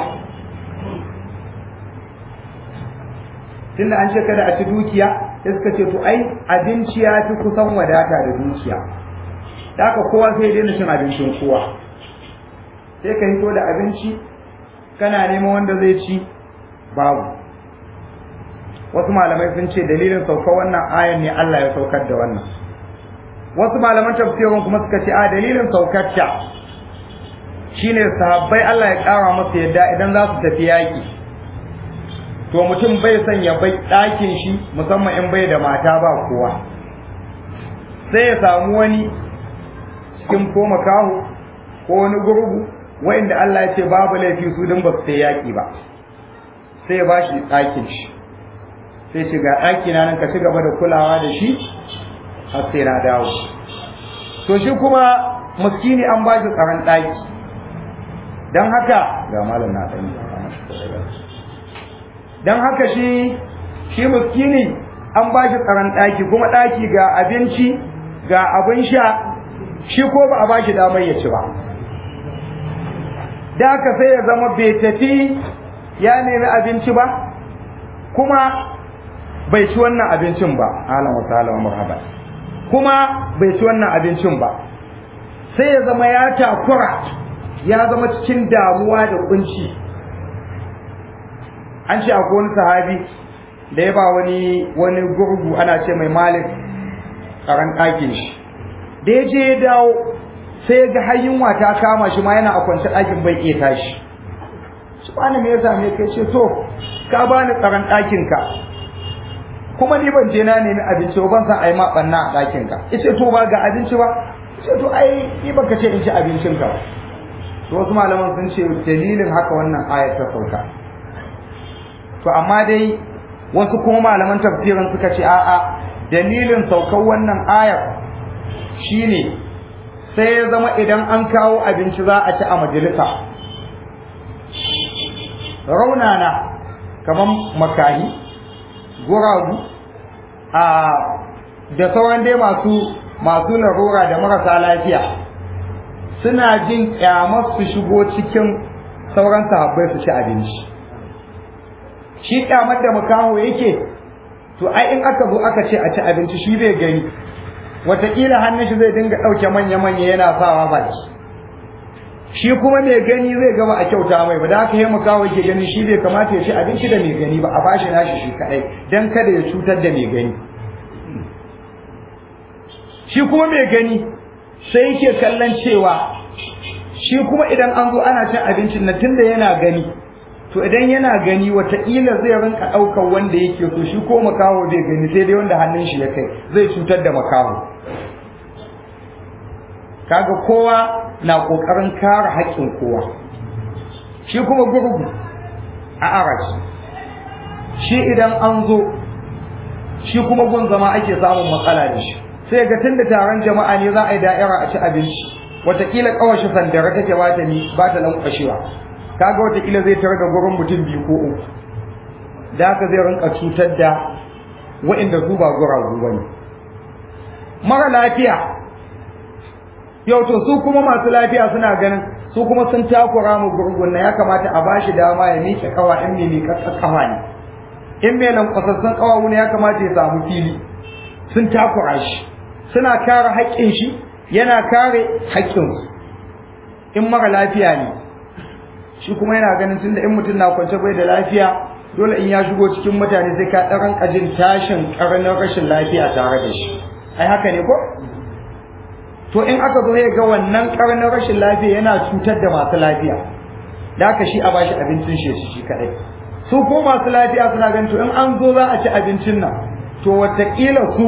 tunda an ce kada a ci dukiya sai suka ce to ai abinci ya fi kusan wadata da dukiya da haka kowa sai ya daina cin abincin kowa sai ka hito da abinci kana neman wanda zai ci babu wasu malamai sun ce dalilin sauka wannan ayan ne Allah ya saukar da wannan wasu malaman tafsirin kuma suka ce a dalilin saukar ta shine sahabbai Allah ya kara masa yadda idan za su tafi yaki to mutum bai son ya bai ɗakin shi musamman in bai da mata ba kowa sai ya samu wani cikin ko makaho ko wani gurgu wa'inda Allah ya ce babu laifi su din ba su sai yaki ba sai ya bashi ɗakin shi sai ce ga ɗaki na nan ka ci gaba da kulawa da shi har sai na dawo to shi kuma muskini an ba shi tsaron ɗaki don haka ga malam na ɗan don haka shi shi muskini an ba shi tsaron ɗaki kuma ɗaki ga abinci ga abin sha shi ko ba a ba shi damar ya ci ba da haka sai ya zama bai tafi ya nemi abinci ba kuma bai ci wannan abincin ba alan wa ta'ala wa marhaba kuma bai ci wannan abincin ba sai ya zama ya takura ya zama cikin damuwa da kunci an ce akwai wani sahabi da ya ba wani wani gurgu ana ce mai malik karan ɗakin shi da ya je ya dawo sai ya ga har yunwa ta kama shi ma yana a kwance ɗakin bai iya tashi shi wani me yasa me kai ce to ka bani tsaron ɗakin ka kuma ni ban je na nemi abinci ba ban san ai ma banna a ɗakin ka yace to ba ga abinci ba yace to ai ni baka ce in ci abincin ka ba to wasu malaman sun ce dalilin haka wannan ayat ta sauka to amma dai wasu kuma malaman tafsirin suka ce a'a dalilin saukar wannan ayar shine sai ya zama idan an kawo abinci za a ci a majalisa raunana kamar makahi guragu a da sauran dai masu masu larura da marasa lafiya suna jin kyamar su shigo cikin sauran sahabbai su ci abinci shi kyamar da makaho yake to ai in aka zo aka ce a ci abinci shi bai gani wataƙila hannun shi zai dinga ɗauke manya-manya yana sawa baki shi kuma mai gani zai gama a kyauta mai ba da haka yi makaho yake gani shi bai kamata ya ci abinci da mai gani ba a bashi nashi shi kaɗai don kada ya cutar da mai gani shi kuma mai gani sai yake kallon cewa shi kuma idan an zo ana cin abincin na tunda yana gani to idan yana gani wataƙila zai rinka ɗaukar wanda yake so shi ko makaho zai gani sai dai wanda hannun shi ya kai zai cutar da makaho kaga kowa na ƙoƙarin kare haƙƙin kowa shi kuma gurgu a arashi shi idan an zo shi kuma gun zama ake samun matsala da shi sai ga tun da taron jama'a ne za a yi da'ira a ci abinci wataƙila ƙawashi sandara take ba ta ni ba ta lankwashewa kaga wataƙila zai tarar da gurin mutum biyu ko uku da haka zai rinka cutar da wa'inda su ba guragu bane mara lafiya yau to su kuma masu lafiya suna ganin su kuma sun takura mu gurgun na ya kamata a bashi dama ya miƙe kawa in mai miƙaƙƙa kawa ne in mai lankwasassun kawawu ne ya kamata ya samu fili sun takura shi suna kare haƙƙin shi yana kare haƙƙinsu in mara lafiya ne shi kuma yana ganin tunda in mutum na kwance bai da lafiya dole in ya shigo cikin mutane sai ka ɗaran ƙajin tashin ƙaramin rashin lafiya tare da shi ai haka ne ko to in aka zo ya ga wannan ƙaramin rashin lafiya yana cutar da masu lafiya da haka shi a bashi abincin shi shi kaɗai su ko masu lafiya suna ganin to in an zo za a ci abincin nan to wataƙila su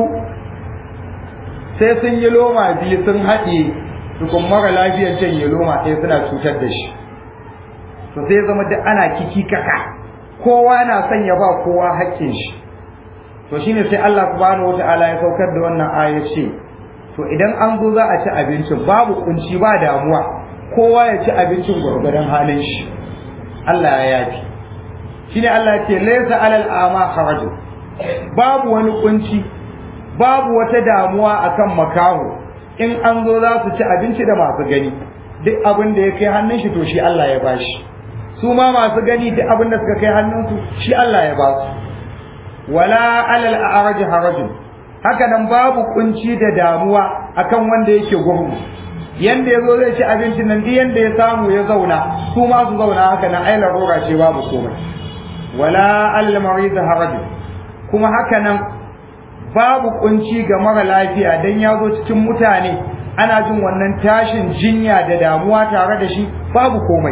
sai sun yi loma biyu sun haɗe tukun mara lafiyar can ya loma ɗaya suna cutar da shi to sai zama duk ana kiki kaka kowa na son ya ba kowa haƙƙin shi to shine sai Allah subhanahu wataala ya saukar da wannan aya ce to idan an zo za a ci abincin babu kunci ba damuwa kowa ya ci abincin gwargwadon halin shi Allah ya yafi shine Allah ya ce laysa alal ama harajun babu wani kunci babu wata damuwa akan makaho in an zo za su ci abinci da masu gani duk abin da ya kai hannun shi to shi Allah ya bashi su ma masu gani duk abin da suka kai hannunsu shi Allah ya ba su wala alal a'raj harajun haka nan babu kunci da damuwa akan wanda yake gurgu yanda yazo zai ci abincin nan duk yanda ya samu ya zauna su ma su zauna haka nan ai larura ce babu komai wala alal marid harajun kuma haka nan babu kunci ga mara lafiya dan ya zo cikin mutane ana jin wannan tashin jinya da damuwa tare da shi babu komai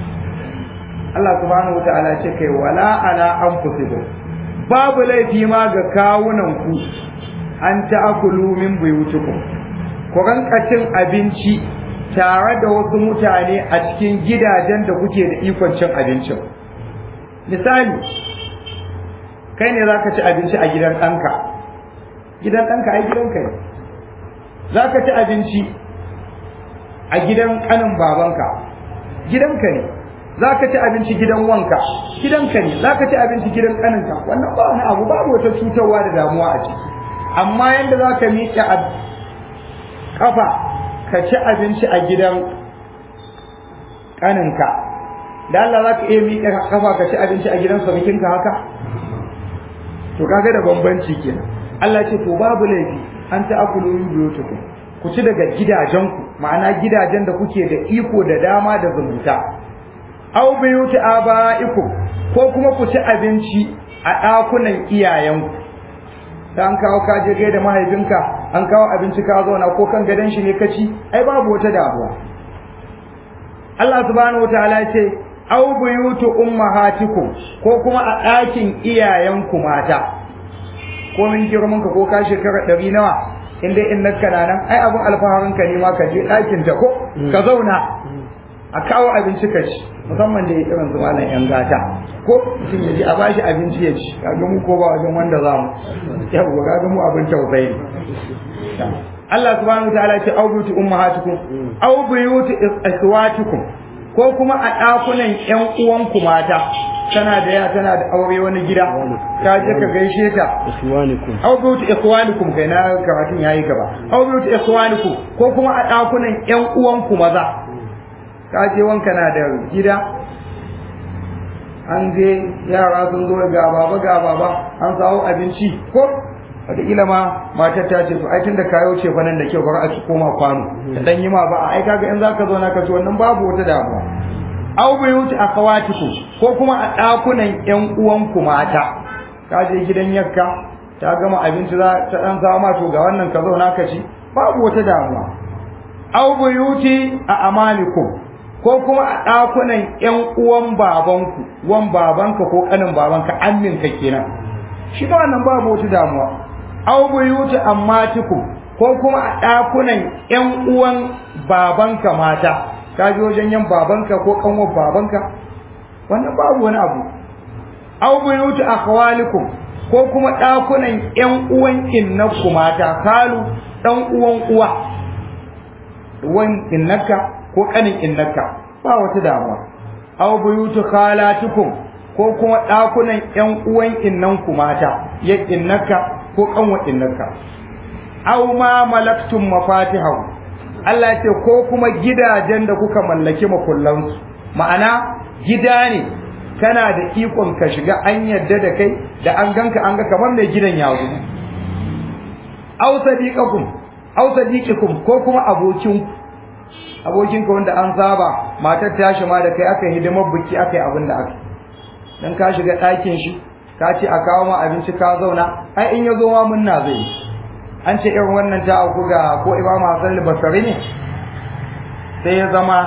Allah subhanahu wata'ala ce kai wala ala anfusikum babu laifi ma ga kawunan ku an ta'akulu min buyutikum ku ranka cin abinci tare da wasu mutane a cikin gidajen da kuke da ikon cin abincin misali kai ne zaka ci abinci a gidan ɗanka gidan ɗanka ai gidanka ne zaka ci abinci a gidan ƙanin babanka gidanka ne za ka ci abinci gidan wanka gidanka ne za ka ci abinci gidan ƙaninka wannan ba wani abu babu wata cutarwa da damuwa a ciki amma yadda za ka miƙe a ƙafa ka ci abinci a gidan ƙaninka da Allah za ka iya miƙe ƙafa ka ci abinci a gidan samikinka haka to kaga da bambanci kenan Allah ce to babu laifi an ta akulu min buyutukum ku ci daga gidajenku ma'ana gidajen da kuke da iko da dama da zumunta aw biyuti abaikum ko kuma ku ci abinci a ɗakunan iyayenku ta an kawo ka je da mahaifinka an kawo abinci ka zauna ko kan gadon shi ne ka ci ai babu wata damuwa Allah subhanahu wataala ce aw buyutu ummahatikum ko kuma a ɗakin iyayenku mata ko min girman ka ko ka shekara ɗari nawa in dai in nakka na nan ai abin alfaharin ka ne ma ka je ɗakin ta ko ka zauna a kawo abinci ka ci musamman da irin su malam yan gata ko mutum ya ji a bashi abinci ya ci kaga mu ko ba wajen wanda za mu yawwa kaga mu abin tausayi Allah subhanahu wataala ya ce au buyuti ummahatikum au buyuti ikhwatikum ko kuma a ɗakunan ƴan uwanku mata tana da ya tana da aure wani gida ka je ka gaishe ta ikhwanikum aw biyuti ikhwanikum kai na karatun yayi gaba aw biyuti ikhwanikum ko kuma a ɗakunan ƴan uwanku maza ka je wanka na da gida an je yara sun zo ga baba ga baba an samu abinci ko wataƙila ma matar ta ce to ai tunda kayo ce fa nan da kyau bari a ci koma kwano ta dan yi ma ba ai kaga in zaka zo na ka ci wannan babu wata damuwa aw buyuti akhawatikum ko kuma a ɗakunan ƴan uwanku mata ka je gidan yakka ta gama abinci za ta dan samu ma to ga wannan ka zo na ka ci babu wata damuwa aw buyuti a amalikum ko kuma a ɗakunan ƴan uwan babanku wan babanka ko ƙanin babanka amminka kenan shi ba wannan babu wata damuwa aw buyuti ammatikum ko kuma a ɗakunan ƴan uwan babanka mata ka je wajen yan babanka ko kanwar babanka wannan babu wani abu aw buyuti akhwalikum ko kuma ɗakunan ƴan uwan innakku mata kalu ɗan uwan uwa uwan innaka ko kanin innaka ba wata damuwa aw buyutu khalatikum ko kuma ɗakunan ƴan uwan innanku mata ya innaka ko kanwa innaka aw ma malaktum mafatihahu Allah ce ko kuma gidajen da kuka mallaki makullansu ma'ana gida ne kana da ikon ka shiga an yadda da kai da an ganka an ga kamar mai gidan ya zo aw sadiqakum aw sadiqikum ko kuma abokinku abokinka wanda an saba matar ta shi ma da kai aka hidimar biki aka yi abin da aka dan ka shiga ɗakin shi ka ce a kawo ma abinci ka zauna ai in ya zo ma munna zai an ce irin wannan ta auku ga ko imam Hassan al-Basri ne sai ya zama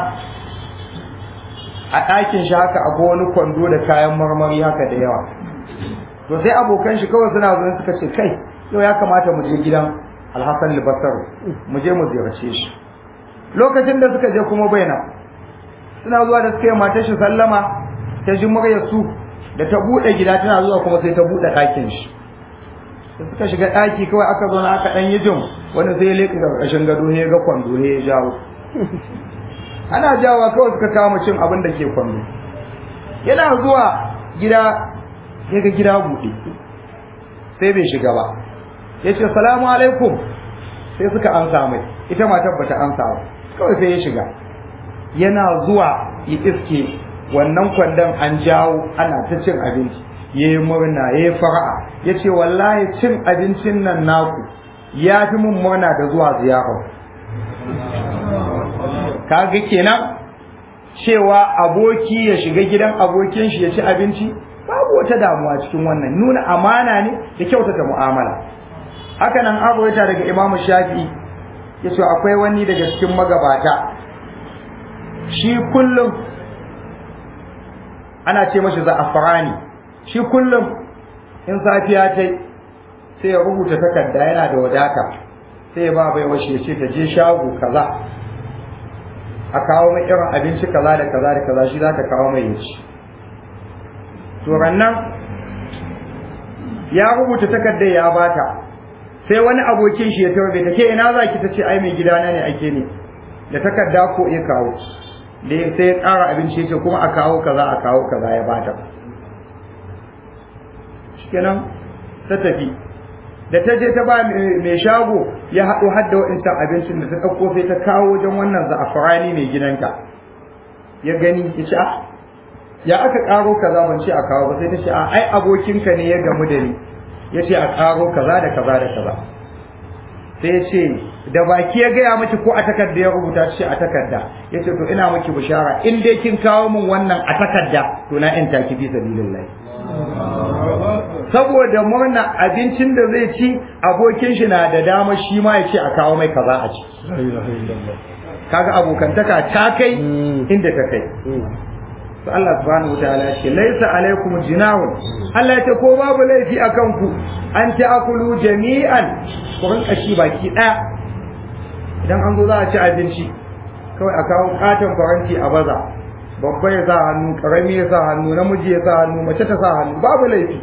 a ɗakin shi haka akwai wani kwando da kayan marmari haka da yawa to sai abokan shi kawai suna zuwa suka ce kai yau ya kamata mu je gidan Al-Hassan al-Basri mu je mu ziyarce shi lokacin da suka je kuma baina suna zuwa da suka yi matar shi sallama ta ji muryar su da ta bude gida tana zuwa kuma sai ta bude ɗakin shi da suka shiga ɗaki kawai aka zo na aka ɗan yi jin wani sai ya leƙa ƙarƙashin gado ne ya ga kwando ne ya jawo ana jawowa kawai suka kama cin abin da ke kwando yana zuwa gida ya ga gida buɗe sai bai shiga ba ya ce salamu alaikum sai suka ansa mai ita matar bata ansa ba kawai sai ya shiga yana zuwa ya iske wannan kwandon an jawo ana ta cin abinci ya yi murna ya yi fara'a ya ce wallahi cin abincin nan naku ya fi mun murna da zuwa ziyarar kaga kenan cewa aboki ya shiga gidan abokin shi ya ci abinci babu wata damuwa cikin wannan nuna amana ne da kyautata mu'amala haka nan abuwaita daga imamu shafi'i ya ce akwai wani daga cikin magabata shi kullum ana ce mashi za'afarani shi kullum in safiya ta sai ya rubuta takarda yana da wadata sai ya ba bai washe ce ta je shago kaza a kawo mai irin abinci kaza da kaza da kaza shi za ta kawo mai yaci to rannan ya rubuta takardar ya bata sai wani abokin shi ya tarbe ta ke ina zaki ta ce ai mai gidana ne ake ne da takarda ko ya kawo da sai ya tsara abinci ya ce kuma a kawo kaza a kawo kaza ya bata shikenan ta tafi da ta je ta ba mai shago ya haɗo hadda wa'incan abincin da ta ɗauko sai ta kawo wajen wannan za'afarani mai gidanta ya gani ya ce ah ya aka ƙaro kaza ban ce a kawo ba sai ta ce a ai abokinka ne ya gamu da ni ya ce a ƙaro kaza da kaza da kaza sai ya ce da baki ya gaya miki ko a takarda ya rubuta ce a takarda ya ce to ina miki bishara in dai kin kawo min wannan a takarda to na in taki fi sabilillah saboda murna abincin da zai ci abokin shi na da dama shi ma ya ce a kawo mai kaza a ci kaga abokantaka ta kai inda ta kai to Allah subhanahu wataala ya ce laisa alaikum jinahun Allah ya ce ko babu laifi akan ku an ta'kulu jami'an ku rinka ci baki daya idan an zo za a ci abinci kawai a kawo katon faranti a baza babba ya sa hannu karami ya sa hannu namiji ya sa hannu mace ta sa hannu babu laifi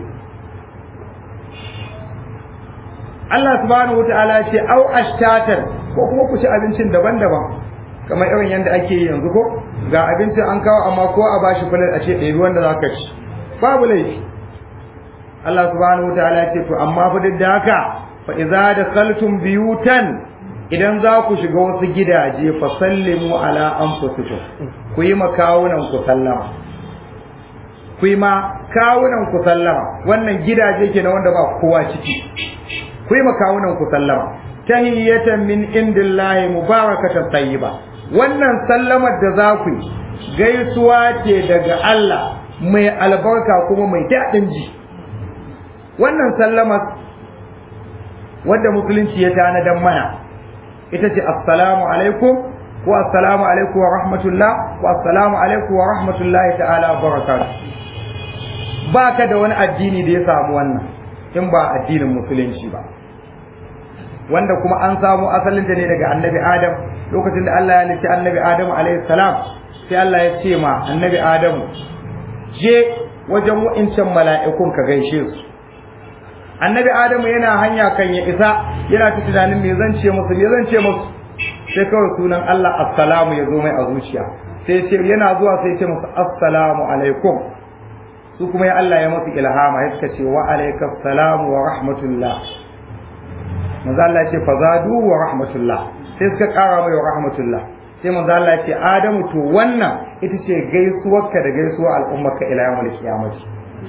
Allah subhanahu wataala ya ce au ashtatan ko kuma ku ci abincin daban-daban kamar irin yadda ake yi yanzu ko ga abincin an kawo amma ko a bashi fulan a ce ɗebi wanda za ka ci babu laifi Allah subhanahu wataala ya ce to amma fa duk da haka fa idza dakhaltum biyutan idan za ku shiga wasu gidaje fa sallimu ala anfusikum ku yi makawunan ku sallama ku yi ma kawunan ku sallama wannan gidaje ke na wanda ba kowa ciki ku yi makawunan ku sallama tahiyatan min indillahi mubarakatan tayyiba wannan sallamar da za ku yi gaisuwa ce daga Allah mai albarka kuma mai daɗin ji wannan sallamar wadda musulunci ya tanadan mana ita ce assalamu alaikum ko assalamu alaikum wa rahmatullah ko assalamu alaikum wa rahmatullahi ta'ala wa barakatuh ba ka da wani addini da ya samu wannan in ba addinin musulunci ba wanda kuma an samu asalin ta ne daga annabi adam lokacin da Allah ya halitta annabi adam alaihi salam sai Allah ya ce ma annabi adam je wajen wa'incan mala'ikun ka gaishe su annabi adamu yana hanya kan ya isa yana ta tunanin me zan ce musu me zan ce musu sai kawai sunan Allah assalamu ya zo mai a zuciya sai ce yana zuwa sai ce musu assalamu alaikum su kuma ya Allah ya musu ilhama ya suka ce wa alaikas salamu wa rahmatullah manzo Allah ya ce fazadu wa rahmatullah sai suka kara mai wa rahmatullah sai manzo Allah ya ce adamu to wannan ita ce gaisuwarka da gaisuwar al'ummarka ila yawmul qiyamah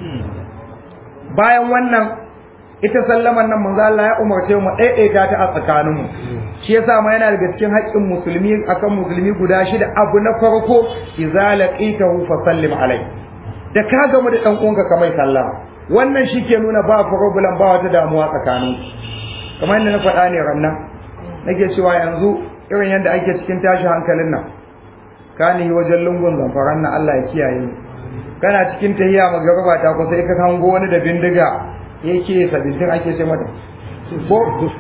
bayan wannan ita sallaman nan manzo Allah ya umarce mu daidaita ta a tsakaninmu shi yasa ma yana daga cikin haƙƙin musulmi akan musulmi guda shida abu na farko idza laqitahu fa sallim alai da ka gamu da dan uwanka ka mai sallama wannan shike nuna ba problem ba wata damuwa tsakanin kamar yadda na faɗa ne rannan nake cewa yanzu irin yadda ake cikin tashi hankalin nan kani wajen lungun zamfaran nan Allah ya kiyaye mu kana cikin tahiya magaraba ta kusa ka hango wani da bindiga yake sabitin ake ce mata ko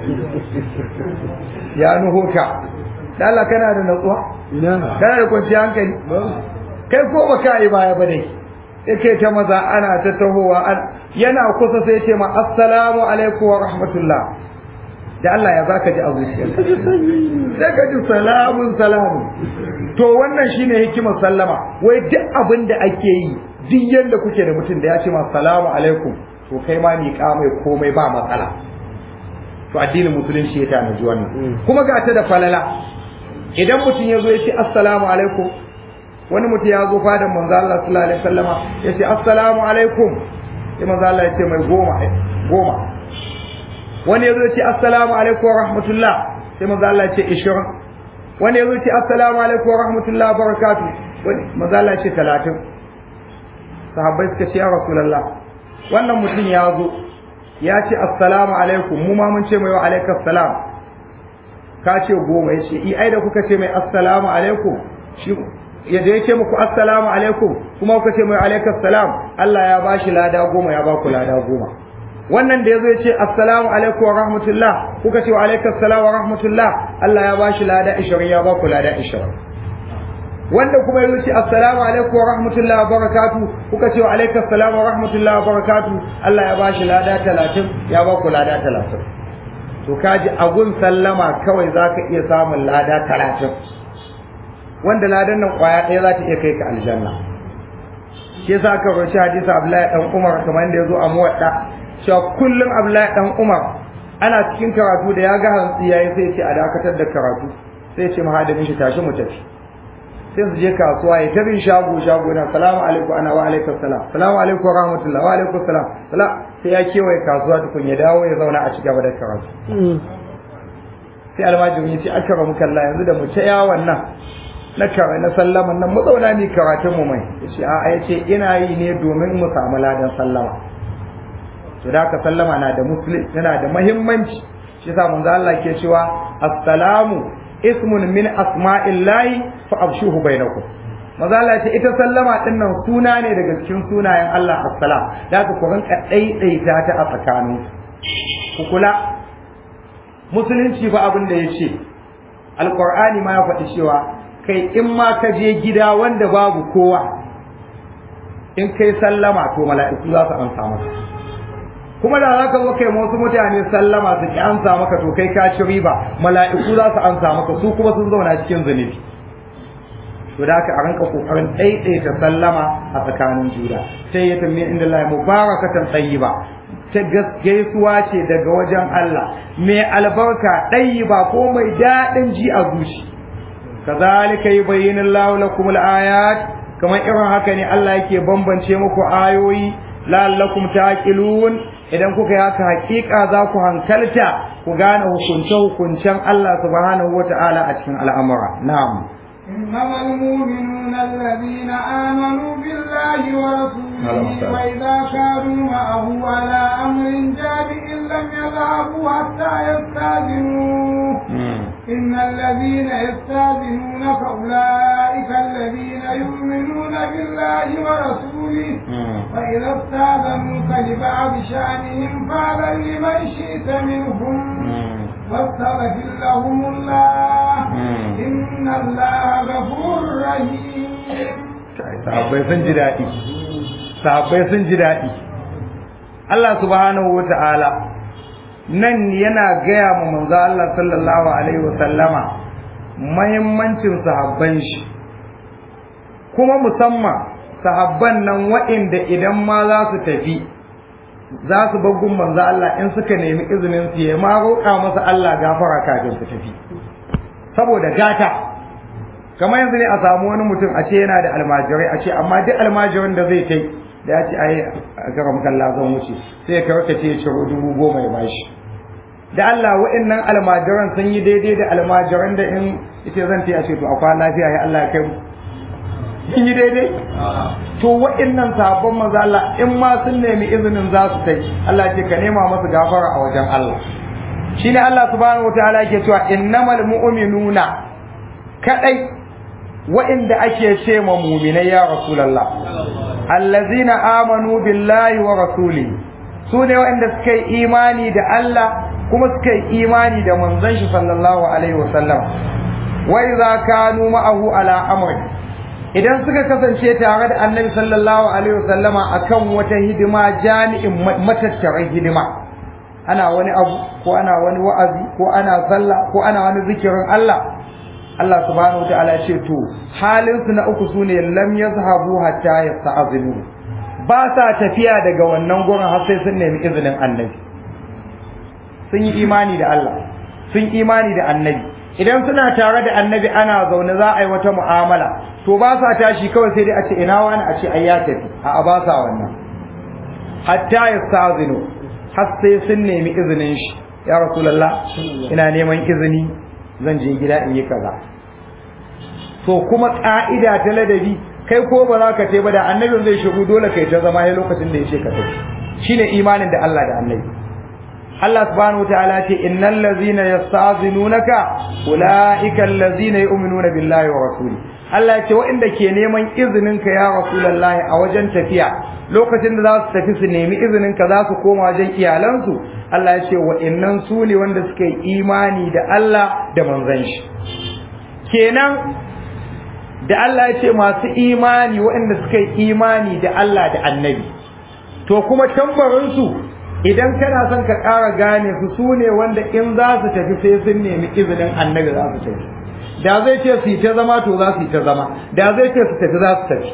ya nuho ka da Allah kana da natsuwa kana da kwanciyar hankali kai ko ba ka yi baya ba dai yake ta maza ana ta tahowa yana kusa sai ce ma assalamu alaikum wa rahmatullah da Allah ya zaka ji a zuciyarka sai ka ji salamun salamun to wannan shine hikimar sallama wai duk abin da ake yi duk yanda kuke da mutum da ya ce ma salamu alaikum to kai ma miƙa mai komai ba matsala to addinin musulunci ya tanaji wannan kuma ga ta da falala idan mutum ya zo ya ce assalamu alaikum wani mutum ya zo fadan manzo Allah sallallahu alaihi wasallama ya ce assalamu alaikum sai manzo Allah ya ce mai goma goma wani ya zo ya ce assalamu alaikum wa rahmatullah sai manzo Allah ya ce 20 wani ya zo ya ce assalamu alaikum wa rahmatullah wa barakatuh wani manzo Allah ya ce 30 sahabbai suka ce ya rasulullah wannan mutum ya zo ya ce assalamu alaikum mu ma mun ce mai wa alaikas salam ka ce goma ya ce i ai da kuka ce mai assalamu alaikum shi ya je ce muku assalamu alaikum kuma kuka ce mai alaikas salam Allah ya ba shi lada goma ya ba ku lada goma wannan da ya zo ya ce assalamu alaikum wa rahmatullah kuka ce wa alaikas salam wa rahmatullah Allah ya ba shi lada 20 ya ba ku lada 20 wanda kuma yazo ce assalamu alaikum wa rahmatullahi wa barakatuh kuka ce wa alaikum assalam wa rahmatullahi wa barakatuh Allah ya bashi lada 30 ya ba ku lada 30 to kaji agun sallama kawai zaka iya samun lada 30 wanda ladan nan kwaya ɗaya za ta iya kai ka aljanna shi yasa aka roci hadisi Abdullahi dan Umar kamar yadda yazo a muwadda cewa kullum Abdullahi dan Umar ana cikin karatu da ya ga hantsi yayi sai ya ce a dakatar da karatu sai ya ce mahadamin shi tashi mu tafi sai su je kasuwa ya tabi shago shago na salamu alaikum ana wa alaikum salam salamu alaikum wa rahmatullah wa alaikum salam sai ya kewaye kasuwa tukun ya dawo ya zauna a cigaba da karatu sai almajiri ya ce aka ramu kalla yanzu da mu ta yawon nan na kara na sallaman nan mu zauna ni karatun mu mai yace a ya ce ina yi ne domin mu samu ladan sallama to da ka sallama na da muslim yana da muhimmanci shi yasa manzo Allah ke cewa assalamu ismun min asma'illahi fa abshuhu bainakum mazala ce ita sallama din nan suna ne daga cikin sunayen Allah assalam da ka ku rinka daidaita ta a tsakanin ku kula musulunci fa abin da yace alqur'ani ma ya faɗi cewa kai in ma ka je gida wanda babu kowa in kai sallama to mala'iku za su amsa maka kuma da za ka zo kai wasu mutane sallama su ki amsa maka to kai ka ci riba mala'iku za su amsa maka su kuma sun zauna cikin zunubi to da haka a ranka kokarin daidaita sallama a tsakanin juna sai ya tambaye inda Allah mubarakatan tayyiba ta gaisuwa ce daga wajen Allah mai albarka ɗayyiba ko mai daɗin ji a zuci kazalika yubayyinu Allahu lakum al-ayat kamar irin haka ne Allah yake bambance muku ayoyi la'allakum taqilun idan kuka yi haka hakika za ku hankalta ku gane hukunce hukuncen Allah subhanahu wata'ala a cikin al'amura na'am إنما المؤمنون الذين آمنوا بالله ورسوله وإذا كانوا معه على أمر جامع لم يذهبوا حتى يستاذنوه إن الذين يستاذنونك أولئك الذين يؤمنون بالله ورسوله فإذا استاذنوك لبعض شأنهم فاذن لمن شئت منهم واستغفر لهم الله إن الله غفور رحيم sahabbai sun ji daɗi sahabbai sun ji daɗi Allah subhanahu wa ta'ala nan yana gaya ma manzo Allah sallallahu alaihi wa sallama mahimmancin sahabban shi kuma musamman sahabban nan waɗanda idan ma za su tafi za su bar gun manzo Allah in suka nemi izinin su ya ma roƙa masa Allah gafara kafin su tafi saboda gata kamar yanzu ne a samu wani mutum a ce yana da almajirai a ce amma duk almajirin da zai kai da ya ce ai a karam kalla zan wuce sai ya karka ce ya ciro dubu goma ya bashi da Allah wa'annan almajiran sun yi daidai da almajiran da in ita zan ta ce to a kwana lafiya ya Allah ya kai mu sun yi daidai to wa'annan sahabban manzo Allah in ma sun nemi izinin za su kai Allah ce ka nema masu gafara a wajen Allah shine Allah subhanahu wataala yake cewa innamal mu'minuna kadai wa'inda ake ce ma mu'minai ya rasulullah allazina amanu billahi wa rasulihi sune wa'inda suka yi imani da Allah kuma suka yi imani da manzon shi sallallahu alaihi wasallam wa idza kanu ma'ahu ala amri idan suka kasance tare da annabi sallallahu alaihi wasallama akan wata hidima jami'in matattarar hidima ana wani abu ko ana wani wa'azi ko ana sallah ko ana wani zikirin Allah Allah subhanahu wataala ya ce to halin su na uku sune lam yazhabu hatta yasta'zinu ba sa tafiya daga wannan gurin har sai sun nemi izinin annabi sun yi imani da Allah sun imani da annabi idan suna tare da annabi ana zaune za a yi wata mu'amala to ba sa tashi kawai sai dai a ce ina wani a ce ai ya tafi a ba sa wannan hatta yasta'zinu har sai sun nemi izinin shi ya rasulullah ina neman izini zan je gida in yi kaza to kuma ka'ida ta ladabi kai ko ba za ka ce ba da annabin zai shigo dole kai ta zama ya lokacin da ya ce ka tafi shine imanin da Allah da annabi Allah subhanahu wataala ce innal ladzina yasta'zinunaka ulaika allazina yu'minuna billahi wa rasuli Allah ya ce waɗanda ke neman izinin ka ya rasulullahi a wajen tafiya lokacin da za su tafi su nemi izinin ka za su koma wajen iyalansu Allah ya ce waɗannan su ne wanda suka yi imani da Allah da manzon shi kenan da Allah ya ce masu imani waɗanda suka yi imani da Allah da annabi to kuma tambarinsu idan kana son ka ƙara gane su su ne wanda in za su tafi sai sun nemi izinin annabi za su tafi da zai ce su yi ta zama to za su yi ta zama da zai ce su tafi za su tafi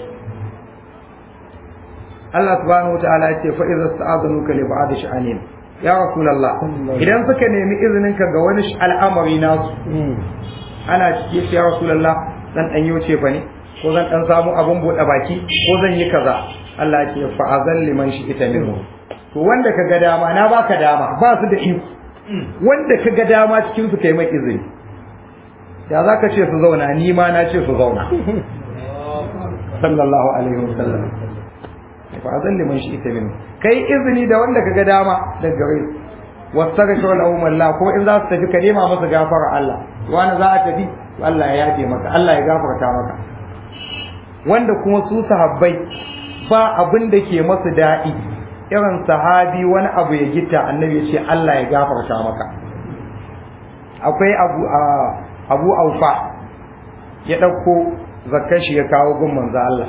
Allah subhanahu wa ta'ala ya ce fa idza sta'adnuka li ba'd sha'anin ya rasulullah idan suka nemi izinin ka ga wani al'amari nasu ana cike shi ya rasulullah zan dan yoce fa ne ko zan dan samu abun bude baki ko zan yi kaza Allah ya ce fa azal liman shi ita minhu to wanda ka ga dama na baka dama ba su da iko wanda ka ga dama cikin su kai mai izini da za ka ce su zauna ni ma na ce su zauna sallallahu alaihi wasallam fa azal liman shi ita minhu kai izini da wanda ka ga dama da gare su wastaghfir lahum Allah ko in za su tafi ka nema masa gafara Allah wani za a tafi Allah ya yafe maka Allah ya gafarta maka wanda kuma su sahabbai ba abin da ke masu daɗi irin sahabi wani abu ya gita annabi ya ce Allah ya gafarta maka akwai abu abu aufa ya ɗauko zakar shi ya kawo gun manzo Allah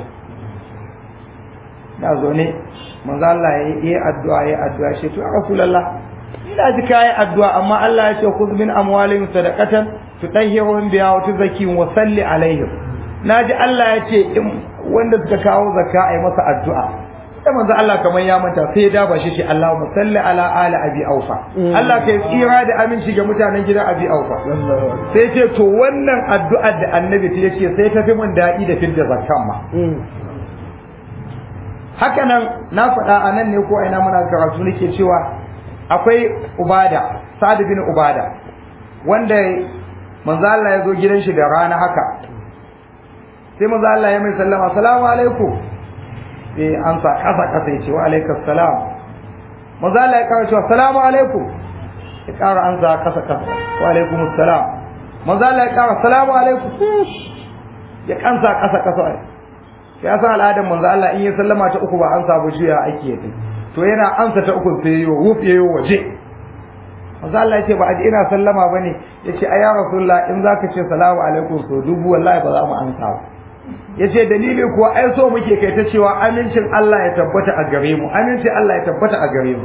da zo ne manzo Allah ya yi addu'a ya addu'a shi to rasulullah ina ji kai addu'a amma Allah ya ce khudh min amwalihim sadaqatan tutahhiruhum biha wa tuzakkihim wa salli alaihim naji Allah ya ce wanda suka kawo zakka ai masa addu'a da manzo Allah kamar ya manta sai ya daba shi ce Allahumma salli ala ali abi aufa Allah kai tsira da aminci ga mutanen gidan abi aufa sai ce to wannan addu'ar da annabi ta yace sai ta fi mun daɗi da fidda zakkan ma haka nan na faɗa a nan ne ko ina muna karatu nake cewa akwai ubada sa'ad bin ubada wanda manzo Allah ya zo gidan shi da rana haka sai manzo Allah ya mai sallama assalamu alaikum sai an sa kasa kasa ya ce wa alaikas salam manzo Allah ya kawo cewa assalamu alaikum ya ƙara an sa kasa kasa wa alaikum assalam manzo Allah ya ƙara assalamu alaikum ya kansa kasa kasa ya san al'adar manzo Allah in ya sallama ta uku ba an sabu juya ake yi to yana ansa ta uku sai yayo wuf yayo waje manzo Allah yace ba a ji ina sallama bane yace ai ya rasulullah in zaka ce salamu alaikum so dubu wallahi ba za mu ansa ba yace dalili kuwa ai so muke kai ta cewa amincin Allah ya tabbata a gare mu amincin Allah ya tabbata a gare mu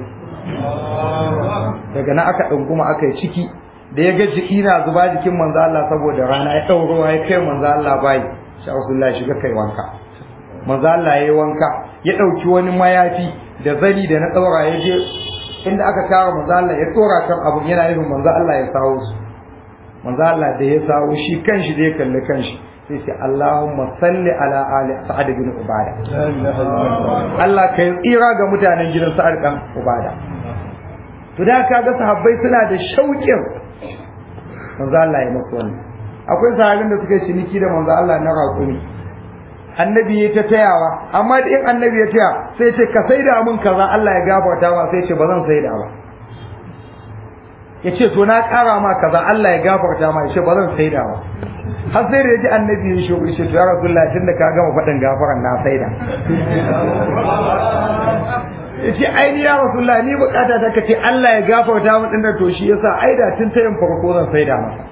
daga nan aka dunguma aka yi ciki da ya ga jiki na zuba jikin manzo Allah saboda rana ya dauro ya kai manzo Allah bai sha rasulullah shiga kai wanka manzo Allah yayi wanka ya dauki wani mayafi da zani da na tsaura ya je inda aka kawo manzo Allah ya tsora kan abun yana yin manzo Allah ya sawo su manzo Allah da ya sawo shi kanshi da ya kalli kanshi sai ce Allahumma salli ala ali sa'ad bin ubada Allah kai tsira ga mutanen gidan sa'ad dan ubada to da kaga sahabbai suna da shauƙin manzo Allah ya musu wannan akwai sahabin da suka ciniki da manzo Allah na raƙumi annabi ya ta tayawa amma da in annabi ya taya sai ce ka saida mun kaza Allah ya gafarta ma sai ce ba zan saida ba ya ce to na ƙara ma kaza Allah ya gafarta ma ya ce ba zan saida ba har sai da ya ji annabi ya shi ya ce to ya rasulullah tun da ka gama faɗin gafaran na saida ya ce ai ni ya rasulullah ni bukata ta kace Allah ya gafarta mu dinnan to shi yasa ai da tun tayin farko zan saida masa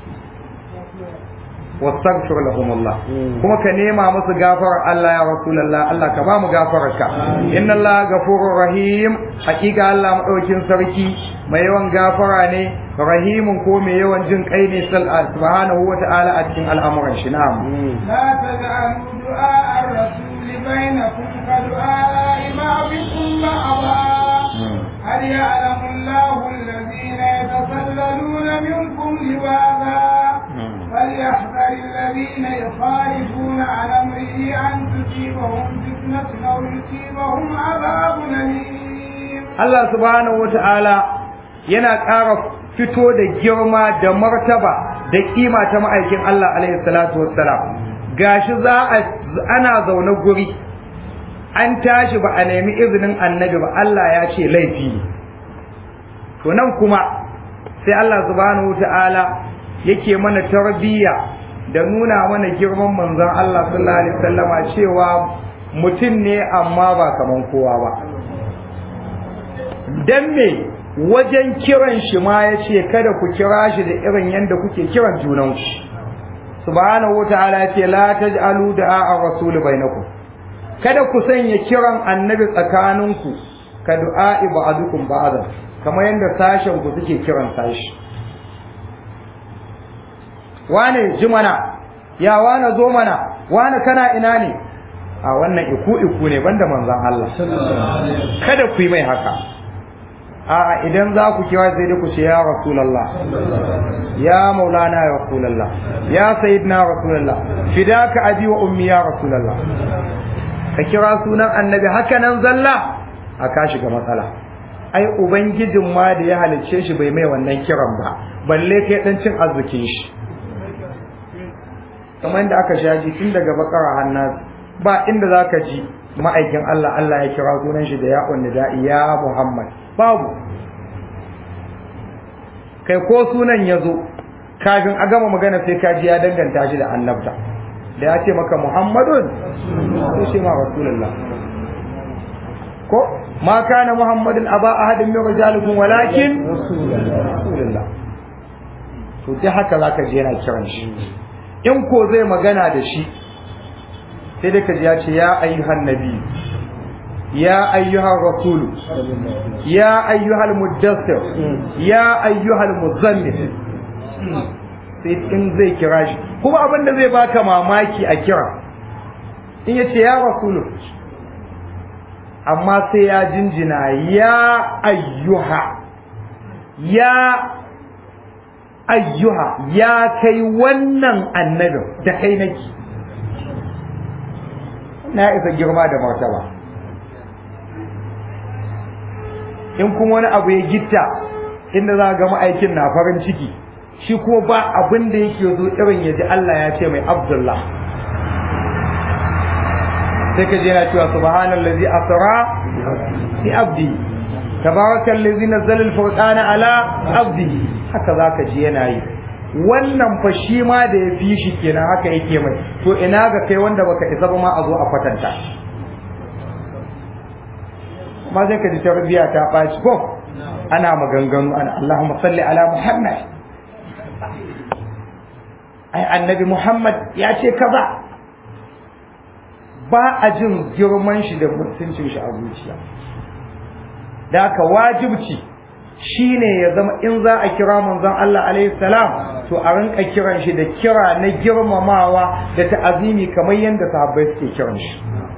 واستغفر لهم الله كما كنيما مس غفر الله يا رسول الله الله كبا mu gafararka inna Allah ghafurur rahim hakika Allah madaukin sarki mai yawan gafara ne rahimun ko mai yawan jin kai ne subhanahu wa ta'ala a cikin al'amuran shi na'am la taj'alu du'a ar-rasul bainakum ka du'a imabikum ba'dha هل يعلم الله الذين يتسللون منكم لواذا فليحذر الذين يخالفون عن امره ان تصيبهم فتنه او يصيبهم عذاب اليم. الله سبحانه وتعالى yana ƙara fito da girma da martaba da kima ta ma'aikin Allah alaihi salatu wassalam gashi za a ana zaune guri an tashi ba a nemi izinin annabi ba Allah ya ce laifi ne to nan kuma sai Allah subhanahu ta'ala yake mana tarbiyya da nuna mana girman manzon Allah sallallahu alaihi wasallama cewa mutum ne amma ba kaman kowa ba dan me wajen kiran shi ma ya ce kada ku kira shi da irin yadda kuke kiran junanku subhanahu ta'ala ya ce la taj'alu da'a ar-rasul bainakum kada ku sanya kiran annabi tsakaninku ka du'a'i ba'dukum ba'dan kamar yadda sashen ku suke kiran sashi wane ji mana ya wane zo mana wane kana ina ne a wannan iku iku ne banda manzon Allah kada ku yi mai haka a idan za ku kira sai dai ku ce ya rasulullah ya maulana ya rasulullah ya sayyidina rasulullah fidaka abi wa ummi ya rasulullah ka kira sunan annabi haka nan zalla a ka shiga matsala ai ubangijin ma da ya halicce shi bai mai wannan kiran ba balle kai dan cin arzikin shi kamar da aka shaji tun daga bakara hannas ba inda zaka ji ma'aikin Allah Allah ya kira sunan shi da ya da'i ya Muhammad babu kai ko sunan ya zo kafin a gama magana sai ka ji ya danganta shi da annabta da ya ce maka muhammadun sai ce ma rasulullah ko ma kana muhammadun aba ahadin min rijalikum walakin rasulullah to dai haka zaka je yana kiran shi in ko zai magana da shi sai dai ka ji ya ce ya ayyuhan nabi ya ayyuhan rasulu ya ayyuhal muddassir ya ayyuhal muzammil sai in zai kira shi kuma abin da zai baka mamaki a kira in ya ce ya rasulu amma sai ya jinjina ya ayyuha ya ayyuha ya kai wannan annabin da kai nake na isa girma da martaba in kuma wani abu ya gitta inda za ga ma'aikin na farin ciki shi kuma ba abin da yake zo irin ya ji Allah ya ce mai Abdullah sai ka je yana cewa subhanallazi asra bi abdi tabarakallazi nazzala al-furqana ala abdi haka zaka ji yana yi wannan fa shi ma da ya fi shi kenan haka yake mai to ina ga kai wanda baka isa ba ma a zo a kwatanta ma sai ka ji tarbiya ta ɓaci ko ana maganganu ana Allahumma salli ala Muhammad ai annabi Muhammad ya ce kaza ba a jin girman shi da mutuncin shi a zuciya da haka wajibci shine ya zama in za a kira manzon Allah alaihi salam to a rinka kiran shi da kira na girmamawa da ta'azimi kamar yadda sahabbai suke kiran shi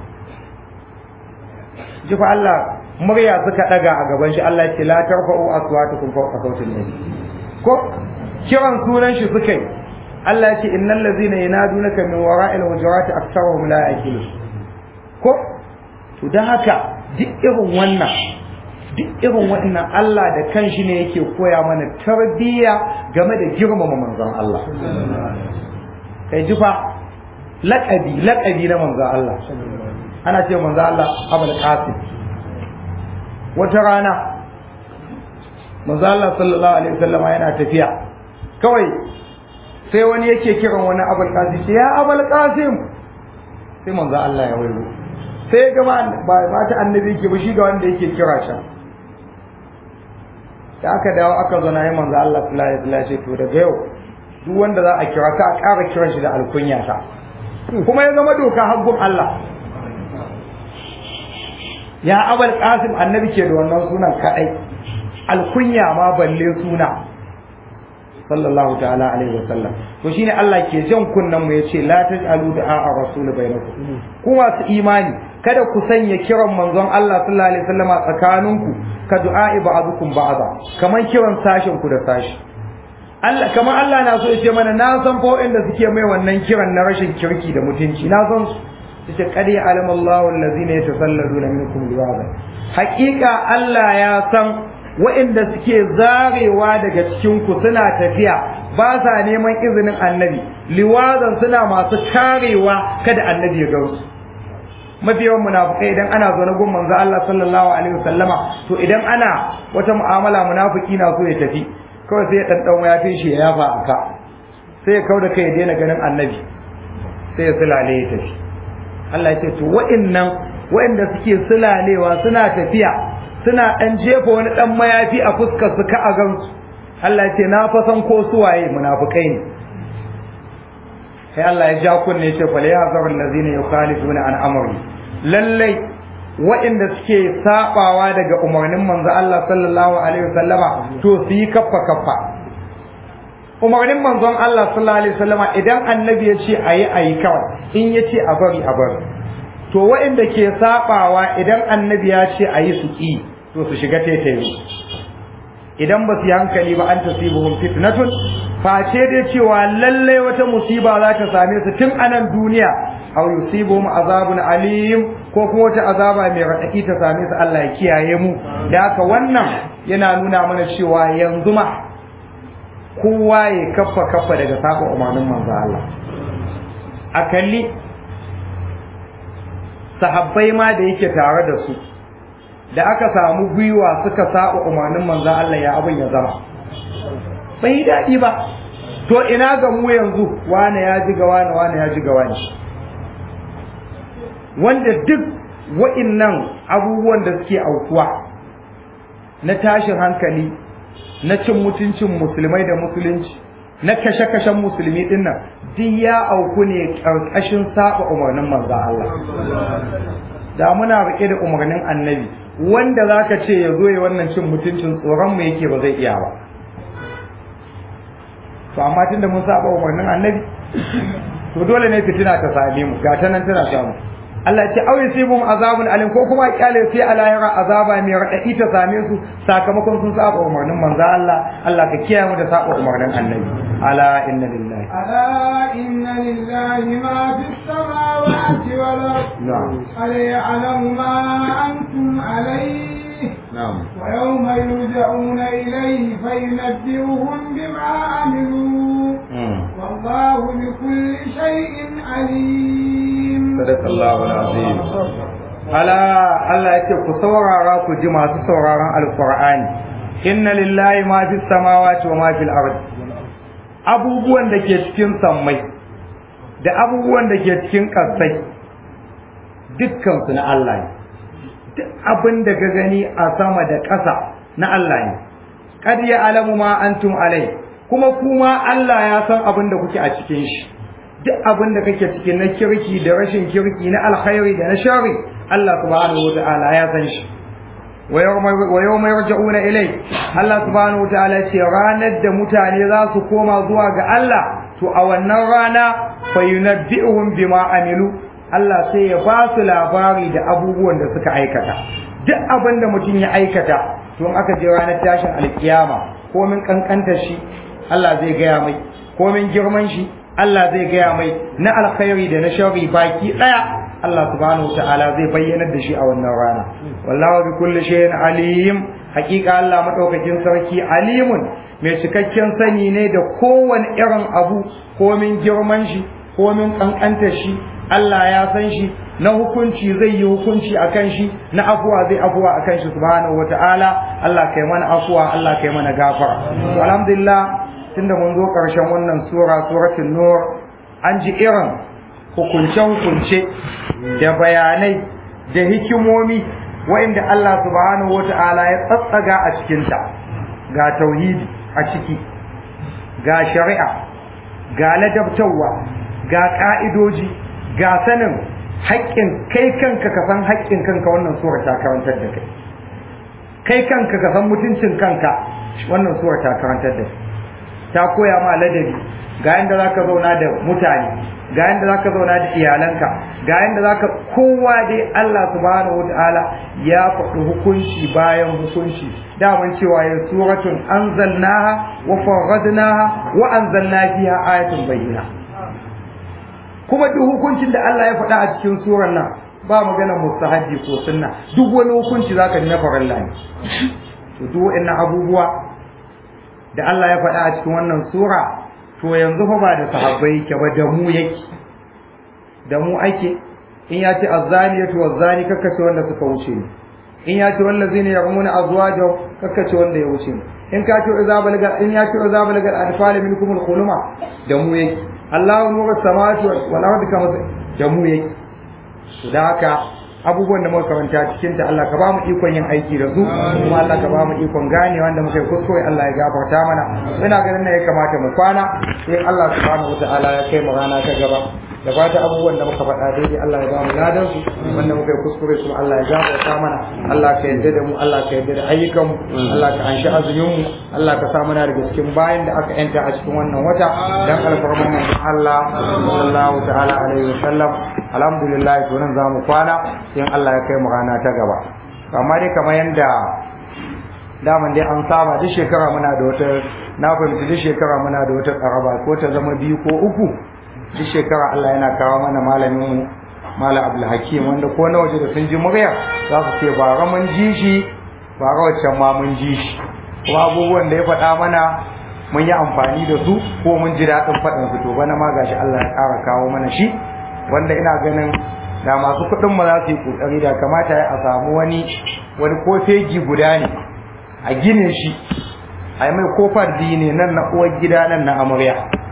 ji fa Allah murya suka daga a gaban shi Allah ce la tarfa'u aswatukum fawqa sawtin nabi ko kiran sunan shi suka yi Allah ya ce innal ladzina yanadunaka min wara'il hujurati aktharuhum la yaqilun ko to dan haka duk irin wannan duk irin wannan Allah da kanshi ne yake koya mana tarbiyya game da girmama manzon Allah kai ji fa laƙabi laƙabi na manzon Allah ana ce manzon Allah Abul Qasim wata rana manzon Allah sallallahu alaihi wasallam yana tafiya kawai sai wani yake kiran wani Abul Qasim ya Abul Qasim sai manzon Allah ya wayo sai ga ba mata annabi ke ba shi ga wanda yake kira shi da aka dawo aka zo na yi manzo Allah sallallahu alaihi wasallam ce to daga yau duk wanda za a kira ka a ƙara kiran shi da alkunya ta kuma ya zama doka haggum Allah ya abal qasim annabi ke da wannan sunan kadai alkunya ma balle suna sallallahu ta'ala alaihi wasallam to shine Allah ke jan kunnan mu yace la taj'alu du'a ar-rasul bainakum ku masu imani kada ku sanya kiran manzon Allah sallallahu alaihi wasallam a tsakaninku ka du'a'i ba'dukum ba'da kaman kiran sashin ku da sashi Allah kaman Allah na so ya ce mana na san fa inda suke mai wannan kiran na rashin kirki da mutunci na san su yace qad ya'lamu Allahu allazina yatasalladuna minkum liwaza haqiqa Allah ya san wa'inda suke zarewa daga cikin ku suna tafiya ba sa neman izinin annabi liwazan suna masu karewa kada annabi ya gausu mafi yawan munafukai idan ana zo na gun manzo Allah sallallahu alaihi wasallama to idan ana wata mu'amala munafiki na so ya tafi kawai sai ya dan dan ya shi ya yafa aka sai ya kauda kai ya daina ganin annabi sai ya sulale ya tafi Allah ya ce to wa'annan wa'anda suke sulalewa suna tafiya suna dan jefa wani dan mayafi a fuskar su ka a gansu Allah ya ce na fa san ko suwaye munafukai ne sai Allah ya ja kunne ya ce fal yahzaru allazina yukhalifuna an amri lallai waɗanda suke sabawa daga umarnin manzo Allah sallallahu alaihi wasallama to su yi kaffa kaffa umarnin manzon Allah sallallahu alaihi wasallama idan annabi ya ce ayi ayi kawai in ya ce a bari a bari to waɗanda ke sabawa idan annabi ya ce ayi su ki to su shiga taitayi idan ba su yi hankali ba an tasibuhum fitnatun face dai cewa lallai wata musiba za ta same su tun anan duniya aw yusibuhum azabun alim ko kuma wata azaba mai raɗaɗi ta same su Allah ya kiyaye mu da haka wannan yana nuna mana cewa yanzu ma kowa ya kaffa kaffa daga saba umarnin manzo Allah a kalli sahabbai ma da yake tare da su da aka samu gwiwa suka saba umarnin manzo Allah ya abin ya zama bai daɗi ba to ina ga mu yanzu wane ya ji ga wane wane ya ji ga wane wanda duk wa'innan abubuwan da suke aukuwa na tashin hankali na cin mutuncin musulmai da musulunci na kashe-kashen musulmi din nan duk ya auku ne ƙarƙashin saba umarnin manzo Allah da muna rike da umarnin annabi wanda zaka ce ya zo ya wannan cin mutuncin tsoron mu yake ba zai iya ba to amma tunda mun saba umarnin annabi to dole ne fitina ta same mu ga ta nan tana samu Allah ce au yusibum azabun alim ko kuma kyale sai a lahira azaba mai radadi ta same su sakamakon sun saba umarnin manzo Allah Allah ka kiyaye mu da saba umarnin annabi ala inna lillahi ألا إن لله ما في السماوات والأرض نعم ألا يعلم ما أنتم عليه na'am ويوم يرجعون إليه فينبئهم بما عملوا والله بكل شيء عليم صدق الله العظيم ala Allah yake ku saurara ku ji masu sauraron alqur'ani inna lillahi ma fis samawati wa ma fil ardi abubuwan da ke cikin sammai da abubuwan da ke cikin ƙasai dukkan su na Allah ne duk abin da ka gani a sama da ƙasa na Allah ne qad ya'lamu ma antum alai kuma kuma Allah ya san abin da kuke a cikin shi duk abin da kake cikin na kirki da rashin kirki na alkhairi da na shari Allah subhanahu wata'ala ya san shi wa yawma yarja'una ilai Allah subhanahu wata'ala ce ranar da mutane za su koma zuwa ga Allah to a wannan rana fa yunabbi'uhum bima amilu Allah sai ya ba su labari da abubuwan da suka aikata duk abin da mutum ya aikata to in aka je ranar tashin alkiyama ko min kankanta shi Allah zai gaya mai ko min girman shi Allah zai gaya mai na alkhairi da na sharri baki daya Allah subhanahu wataala zai bayyanar da shi a wannan rana wallahu bi kulli shay'in alim hakika Allah madaukakin sarki alimun mai cikakken sani ne da kowane irin abu ko min girman shi ko min kankanta shi Allah ya san shi na hukunci zai yi hukunci akan shi na afuwa zai afuwa akan shi subhanahu wataala Allah kai mana afuwa Allah kai mana gafara to alhamdulillah tunda mun zo ƙarshen wannan sura suratul nur an ji irin hukunce-hukunce da bayanai da hikimomi wa'inda Allah subhanahu wata'ala ya tsatsaga a cikinta ga tauhidi a ciki ga shari'a ga ladabtarwa ga ƙa'idoji ga sanin haƙƙin kai kanka ka san haƙƙin kanka wannan sura ta karantar da kai kai kanka ka san mutuncin kanka wannan sura ta karantar da kai ta koya ma ladabi ga yanda zaka zauna da mutane ga yanda zaka zauna da iyalanka ga yanda zaka kowa dai Allah subhanahu wataala ya faɗi hukunci bayan hukunci daman cewa ya suratun anzalnaha wa faradnaha wa anzalna fiha ayatun bayyina kuma duk hukuncin da Allah ya faɗa a cikin surar nan ba magana mustahabi ko sunna duk wani hukunci zaka ji na faralla ne to duk wa'annan abubuwa da Allah ya faɗa a cikin wannan sura to yanzu fa ba da sahabbai yake ba da mu yake da mu ake in ya ce azzaniyatu wazzani kakkace wanda suka wuce ni in ya ce wallazina yarmuna azwajahum kakkace wanda ya wuce ni in ka ce idza balaga in ya ce idza balaga al-anfal minkum al-khuluma da mu yake Allahu nuru samawati wal ardi kama da mu yake to da haka abubuwan da muka karanta cikin ta Allah ka ba mu ikon yin aiki da su kuma Allah ka ba mu ikon gane wanda muka yi kuskure Allah ya gafarta mana ina ganin ne ya kamata mu kwana sai Allah subhanahu wataala ya kai mu rana ta gaba da fata abubuwan da muka faɗa daidai Allah ya ba mu ladan su wanda muka yi kuskure kuma Allah ya gafarta mana Allah ka yarda da mu Allah ka yarda da ayyukan mu Allah ka anshi azumin mu Allah ka sa mana daga cikin bayan da aka yanta a cikin wannan wata dan alfarman mu Allah sallallahu ta'ala alaihi wasallam alhamdulillah to nan zamu kwana in Allah ya kai mu rana ta gaba amma dai kamar yanda daman dai an saba duk shekara muna da wata na fahimci duk shekara muna da wata karaba ko ta zama biyu ko uku duk shekara Allah yana kawo mana malamin mu Malam Abdul Hakim wanda ko na waje da sun ji murya za su ce ba mun ji shi ba waccan ma mun ji shi kuma abubuwan da ya faɗa mana mun yi amfani da su ko mun ji daɗin faɗin su to bana ma gashi Allah ya ƙara kawo mana shi wanda ina ganin da masu kuɗin mu za su yi ƙoƙari da kamata a samu wani wani ko fegi guda ne a gine shi a yi mai kofar ne nan na uwar gida nan na amarya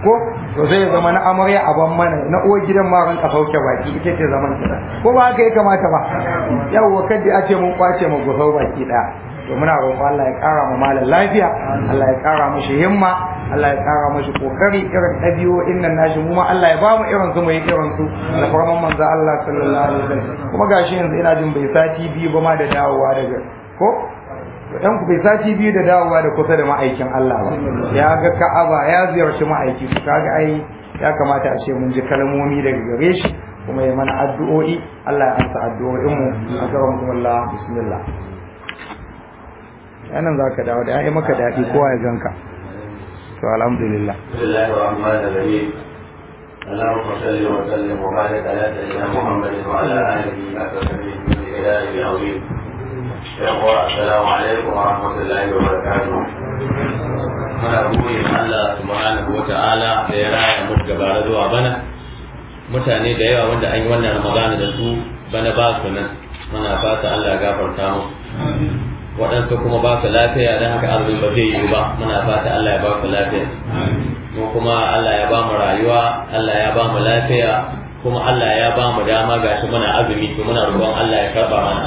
ko to zai zama na amarya a ban mana na uwar gidan ma ran sauke baki ita ce zaman ta ko ba haka ya kamata ba yawwa kadda a ce mun kwace mu gusau baki daya to muna roƙon Allah ya ƙara mu malam lafiya Allah ya ƙara mishi himma Allah ya ƙara mishi kokari irin ɗabi'o'in nan nashi mu ma Allah ya ba mu irin su mu yi irin su da farman manzo Allah sallallahu alaihi wasallam kuma gashi yanzu ina jin bai sati biyu ba ma da dawowa daga ko dan ku bai sati biyu da dawowa da kusa da ma'aikin Allah ba ya ga Ka'aba ya ziyarci ma'aiki to kaga ai ya kamata a ce mun ji kalmomi daga gare shi kuma ya mana addu'o'i Allah ya amsa addu'o'in mu akramakumullah bismillah yanan zaka dawo da ai maka dadi kowa ya ganka to alhamdulillah bismillahir rahmanir rahim اللهم صل وسلم وبارك على سيدنا محمد وعلى اله وصحبه من الهلال العظيم يقول السلام عليكم ورحمة الله وبركاته muna gode ma Allah subhanahu wa ta'ala da ya raya mu gaba zuwa bana mutane da yawa wanda an yi wannan ramadana da su bana ba su nan muna fata Allah ya gafarta mu waɗansu kuma ba su lafiya don haka azumin ba zai yi ba muna fata Allah ya ba su lafiya mu kuma Allah ya ba mu rayuwa Allah ya ba mu lafiya kuma Allah ya ba mu dama gashi muna azumi to muna roƙon Allah ya karba mana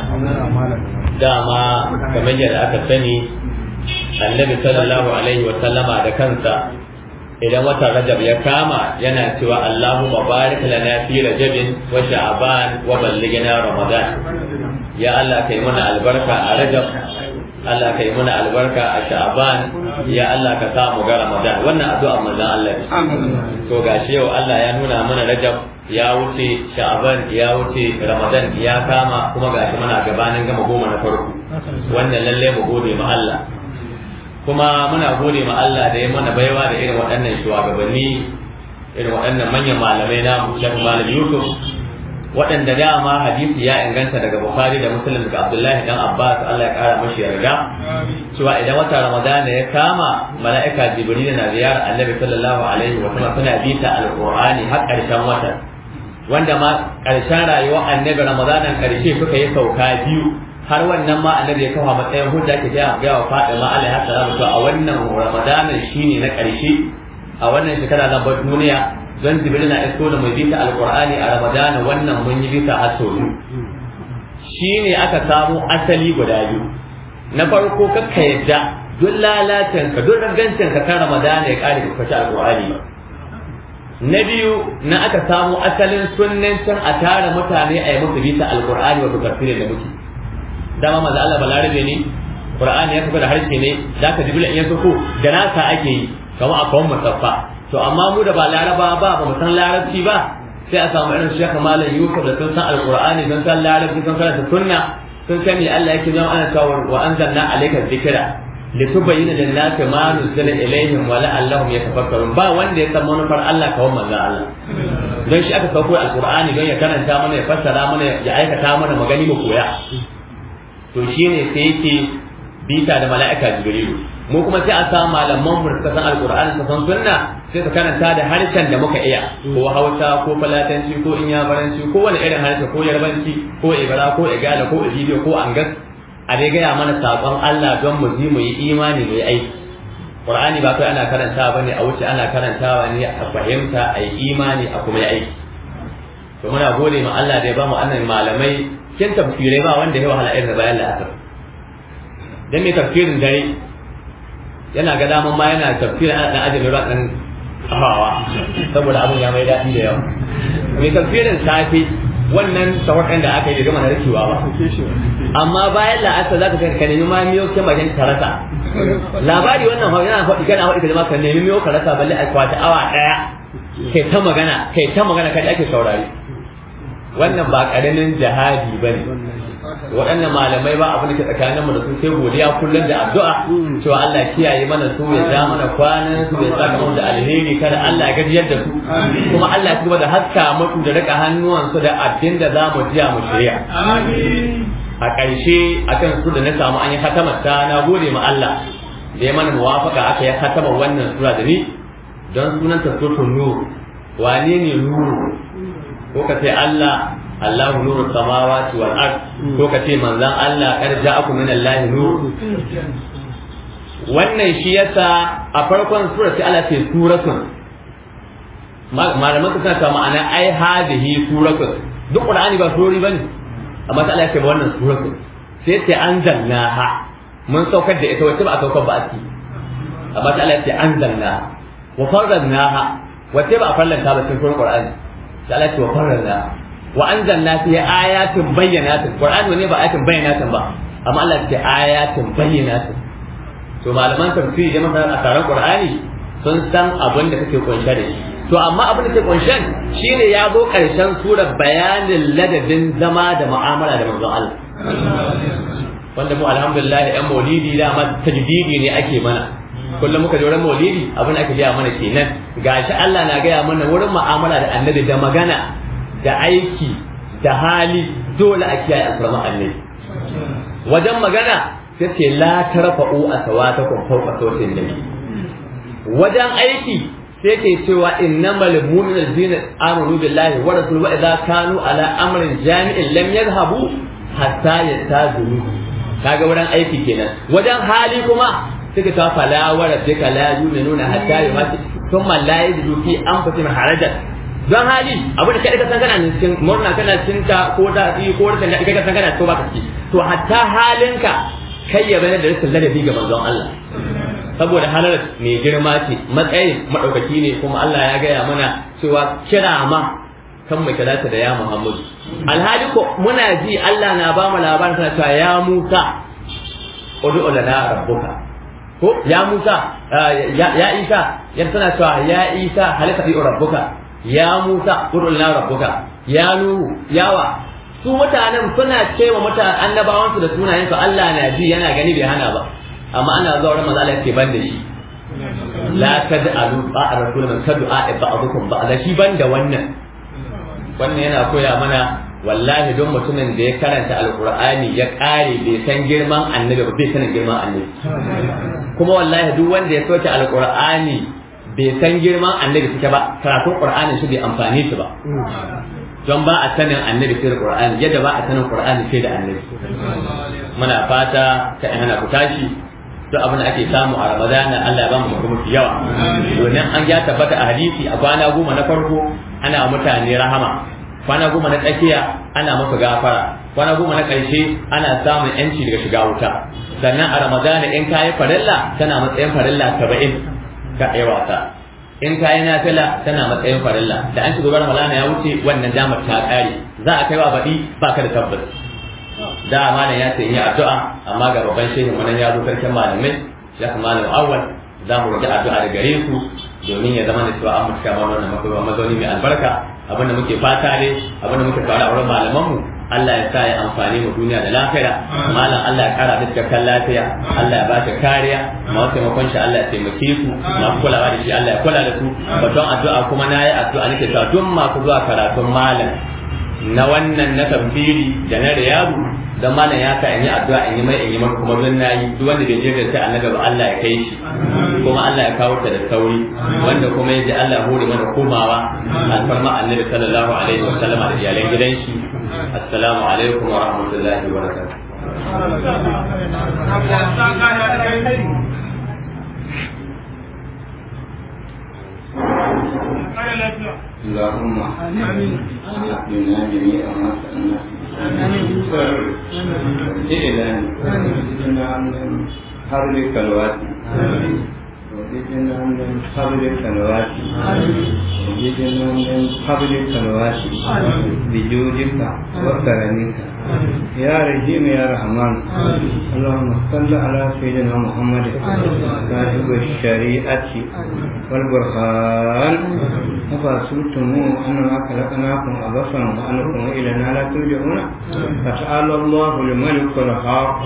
dama kamar yadda aka sani annabi sallallahu alaihi wa sallama da kansa idan watan rajab ya kama yana cewa Allahumma barik lana fi rajabin wa sha'ban wa ballighna ramadan ya Allah kai mana albarka a rajab Allah kai mana albarka a sha'ban ya Allah ka sa mu ga ramadan wannan addu'a manzon Allah to gashi yau Allah ya nuna mana rajab ya wuce sha'ban ya wuce ramadan ya kama kuma gashi muna gabanin gama goma na farko wannan lalle mu gode ma Allah kuma muna gode ma Allah da ya mana baiwa da irin waɗannan shugabanni irin waɗannan manyan malamai na Sheikh Malam Yusuf waɗanda dama hadisi ya inganta daga Bukhari da Muslim daga Abdullahi dan Abbas Allah ya kara mashi yarda cewa idan wata Ramadana ya kama mala'ika Jibril na ziyarar Annabi sallallahu alaihi wa sallam suna bita alqur'ani har ƙarshen watan wanda ma ƙarshen rayuwar Annabi Ramadanan ƙarshe suka yi sauka biyu har wannan ma Annabi ya kawo matsayin hujja ke ga ga wa Fatima alaiha salam to a wannan Ramadanan shine na ƙarshe a wannan shekara na bar duniya don jibril na isko da mai bita alqur'ani a ramadana wannan mun yi bita a sau shine aka samu asali guda biyu na farko kakka yadda duk lalacin ka duk rangancin ka kan ramadana ya kare ka alqur'ani ba na biyu na aka samu asalin sunnancin a tara mutane a yi musu bita alqur'ani wato tafsirin da muke dama maza Allah balarabe ne qur'ani ya kafa da harshe ne zaka jibril in ya soko da nasa ake yi kamar a kawon musaffa to amma mu da ba laraba ba ba mu san larabci ba sai a samu irin shekha malam yusuf da sun san alqur'ani sun san larabci sun san sunna sun san me Allah yake zama ana cewa wa anzalna alayka dhikra litubayyana lin-nasi ma nuzila ilayhim wa la'allahum yatafakkarun ba wanda ya san manufar Allah kawai manzon Allah don shi aka sauko alqur'ani don ya karanta mana ya fassara mana ya aikata mana magani mu koya to shine sai yake bita da mala'ika jibrilu mu kuma sai a samu malaman mu suka san alqur'ani suka san sunna sai su karanta da harshen da muka iya ko hausa ko falatanci ko inyamuranci ko wani irin harshe ko yarbanci ko ibara ko igala ko ibidiyo ko angas a dai gaya mana sakon Allah don mu ji mu yi imani mu yi aiki qur'ani ba kai ana karantawa bane a wuce ana karantawa ne a fahimta a yi imani a kuma yi aiki to muna gode ma Allah da ya bamu annan malamai kin tafsirai ba wanda ya wahala irin bayan la'asar dan mai tafsirin dare yana ga daman ma yana tafsir ana dan ajin ruwa dan hawa saboda abun ya mai daɗi da yawa mai tafsirin safe wannan sawakan da aka yi gama narkewa ba amma bayan la'asar za ka ka nemi ma miyo ke bakin karasa labari wannan hau yana faɗi kana faɗi ka zama ka nemi miyo karasa balle a kwata awa ɗaya kai ta magana kai ta magana kai ake saurari wannan ba ƙaramin jihadi ba ne waɗannan malamai ba abin da ke tsakanin mu da su sai godiya kullum da addu'a cewa Allah kiyaye mana su ya ja mana kwanan su ya saka mu da alheri kada Allah ya gajiyar da su kuma Allah ya kuma da haska mutu da rika hannuwan su da abin da za mu jiya mu shirya a ƙarshe akan su da na samu an yi hatamar ta na gode ma Allah da ya mana muwafaka aka yi hatamar wannan sura da ni don sunan ta suratul nur wane ne nuru ko ka ce Allah Allahu nuru samawati wal ard ko ka ce manzon Allah kar ja'akum min Allah nur wannan shi yasa a farkon sura sai Allah ce suratun malaman su suna cewa ma'ana ai hadhihi suratun duk qur'ani ba surori bane amma ta Allah ya ce ba wannan suratun sai ce anzalnaha mun saukar da ita wacce ba a saukar ba a ciki amma ta Allah ya ce anzalnaha wa farradnaha wacce ba a farlanta ba cikin qur'ani ta Allah ya ce wa farradnaha wa anzalna fi ayatin bayyanatin qur'ani ne ba ayatin bayyanatin ba amma Allah ya ce ayatin bayyanatin to malaman tafsiri da masana a taron qur'ani sun san abin da kake kunshe da shi to amma abin da ke kunshen shine ya zo karshen surar bayanin ladabin zama da mu'amala da manzon Allah wanda mu alhamdulillah yan maulidi da ma tajdidi ne ake mana kullum muka je wurin maulidi abin da ake gaya mana kenan gashi Allah na gaya mana wurin mu'amala da annabi da magana da aiki da hali dole a kiyaye alfarma annabi wajen magana sai ce la tarfa'u asawatakum fawqa sawti nabi wajen aiki sai ke cewa innamal mu'minuna allazina amanu billahi wa rasulihi wa idza kanu ala amrin jami'in lam yadhhabu hatta yastazuru kaga wurin aiki kenan wajen hali kuma suka ta fala wa rabbika la yu'minuna hatta yumati thumma la yajidu fi anfusihim harajan don hali abu da kai ka san kana cikin murna kana cikin ta ko da ko da kai ka san kana to baka ciki to hatta halinka kai ya bane da rashin ladabi ga manzon Allah saboda halar mai girma ce matsayin madaukaki ne kuma Allah ya gaya mana cewa kira ma kan mu kira ta da ya Muhammadu alhali ko muna ji Allah na ba mu labarin ta cewa ya Musa ud'u lana rabbuka ko ya Musa ya Isa ya tana cewa ya Isa halaka fi rabbuka ya Musa ud'u lana rabbuka ya Nuhu yawa su mutanen suna cewa mutanen annabawansu da sunayensu Allah na ji yana gani bai hana ba amma ana zuwa wurin manzo Allah ke ban da shi la tad'alu ba'a rasul man tad'a ba'dukum ba'da shi ban da wannan wannan yana koya mana wallahi don mutumin da ya karanta alqur'ani ya kare bai san girman annabi ba bai sanin girman annabi kuma wallahi duk wanda ya soke alqur'ani bai san girman annabi suke ba karatun qur'ani shi bai amfani shi ba don ba a sanin annabi sai da qur'ani yadda ba a sanin qur'ani sai da annabi muna fata ka hana ku tashi duk abin da ake samu a ramadana Allah ya ba mu mutum yawa domin an ya tabbata a hadisi a kwana goma na farko ana mutane rahama kwana goma na tsakiya ana masa gafara kwana goma na ƙarshe ana samun yanci daga shiga wuta sannan a ramadana in kayi farilla tana matsayin farilla saba'in ga ɗaya wasa in kayi nafila tana matsayin farilla da an shiga ramadana ya wuce wannan damar ta ƙare za a kai wa baɗi ba ka da tabbas da malam ya ce yi addu'a amma ga babban shehin wannan ya zo sarkin malamai ya kuma malam awwal za mu roƙi addu'a da gare su domin ya zama da cewa an mutu kama wannan mazauni mai albarka abinda muke fata ne abinda muke fara a wurin malamanmu Allah ya sa ya amfani mu duniya da lafiya malam Allah ya kara da cikakken lafiya Allah ya ba ta kariya masu taimakon shi Allah ya taimake su masu kulawa da shi Allah ya kula da su baton addu'a kuma na yi addu'a nake cewa duk masu zuwa karatun malam na wannan na tafsiri da na riyadu dan malam ya sa in yi addu'a in yi mai in yi maka kuma don nayi duk wanda bai je da sai annabi ba Allah ya kai shi kuma Allah ya kawo ta da sauri wanda kuma yaji Allah ya hore mana komawa alfarma annabi sallallahu alaihi wa sallama da iyalan gidan shi assalamu alaikum wa rahmatullahi wa barakatuh اللهم أعطنا جميع ما سألناك إعلان وزدنا من حرك الوادي وزدنا من حرك الوادي وزدنا من حرك الوادي بجودك وكرمك يا رحيم يا رحمن اللهم صل على سيدنا محمد صاحب الشريعة والبرهان أفأسلتم أننا خلقناكم عبثا وأنكم إلينا لا ترجعون فتعالى الله الملك الحق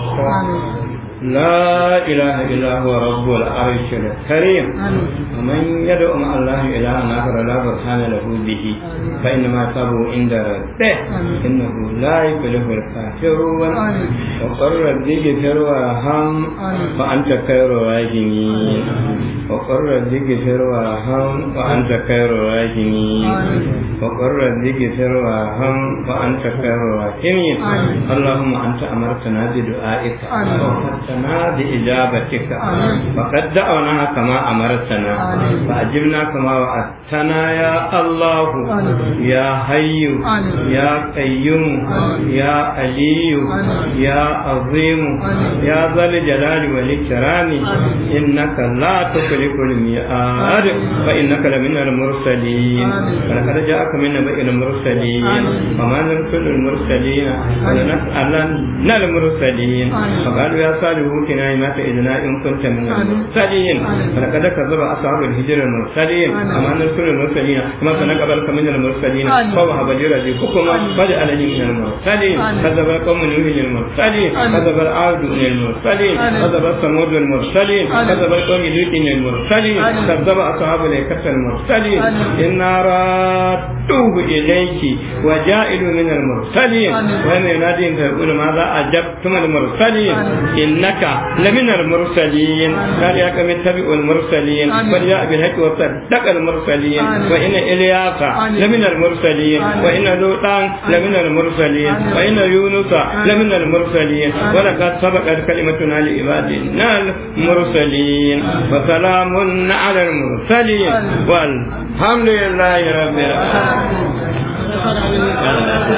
لا إله إلا هو رب العرش الكريم ومن يدعو مع الله إلها آخر لا برهان له به فإنما يصابه عند ربه إنه لا يفلح الكافرون وقل رب اغفر وارحم وأنت خير الراحمين وقل رب اغفر وارحم وأنت خير الراحمين وقل رب اغفر وارحم وأنت خير الراحمين اللهم أنت أمرتنا بدعائك ووفقت وعدتنا بإجابتك فقد دعوناها كما أمرتنا فأجبنا كما وعدتنا يا الله يا حي يا قيوم يا علي يا عظيم يا ذا الجلال والإكرام إنك لا تخلف الميعاد فإنك لمن المرسلين ولقد جاءك من نبأ المرسلين وما نرسل المرسلين ولنسألن المرسلين فقالوا يا صالح اوتنا ما تعدنا إن كنت من المرسلين ولقد كذب أصحاب الهجر المرسلين وما نرسل المرسلين وما سنقبلك من المرسلين فوهب لرزقكم فجعلني من المرسلين كذب قوم نوح المرسلين كذب العاد المرسلين كذب ثمود المرسلين كذب قوم لوط المرسلين كذب أصحاب الأيكة المرسلين إنا رادوه إليك وجائل من المرسلين وإن ينادي فيقول ماذا أجبتم المرسلين إنك لمن المرسلين قال يا كم اتبعوا المرسلين وجاء بالحق وصدق المرسلين وإن إلياس لمن المرسلين وإن لوطا لمن المرسلين وإن يونس لمن المرسلين ولقد سبقت كلمتنا لعبادنا المرسلين وسلام على المرسلين والحمد لله رب العالمين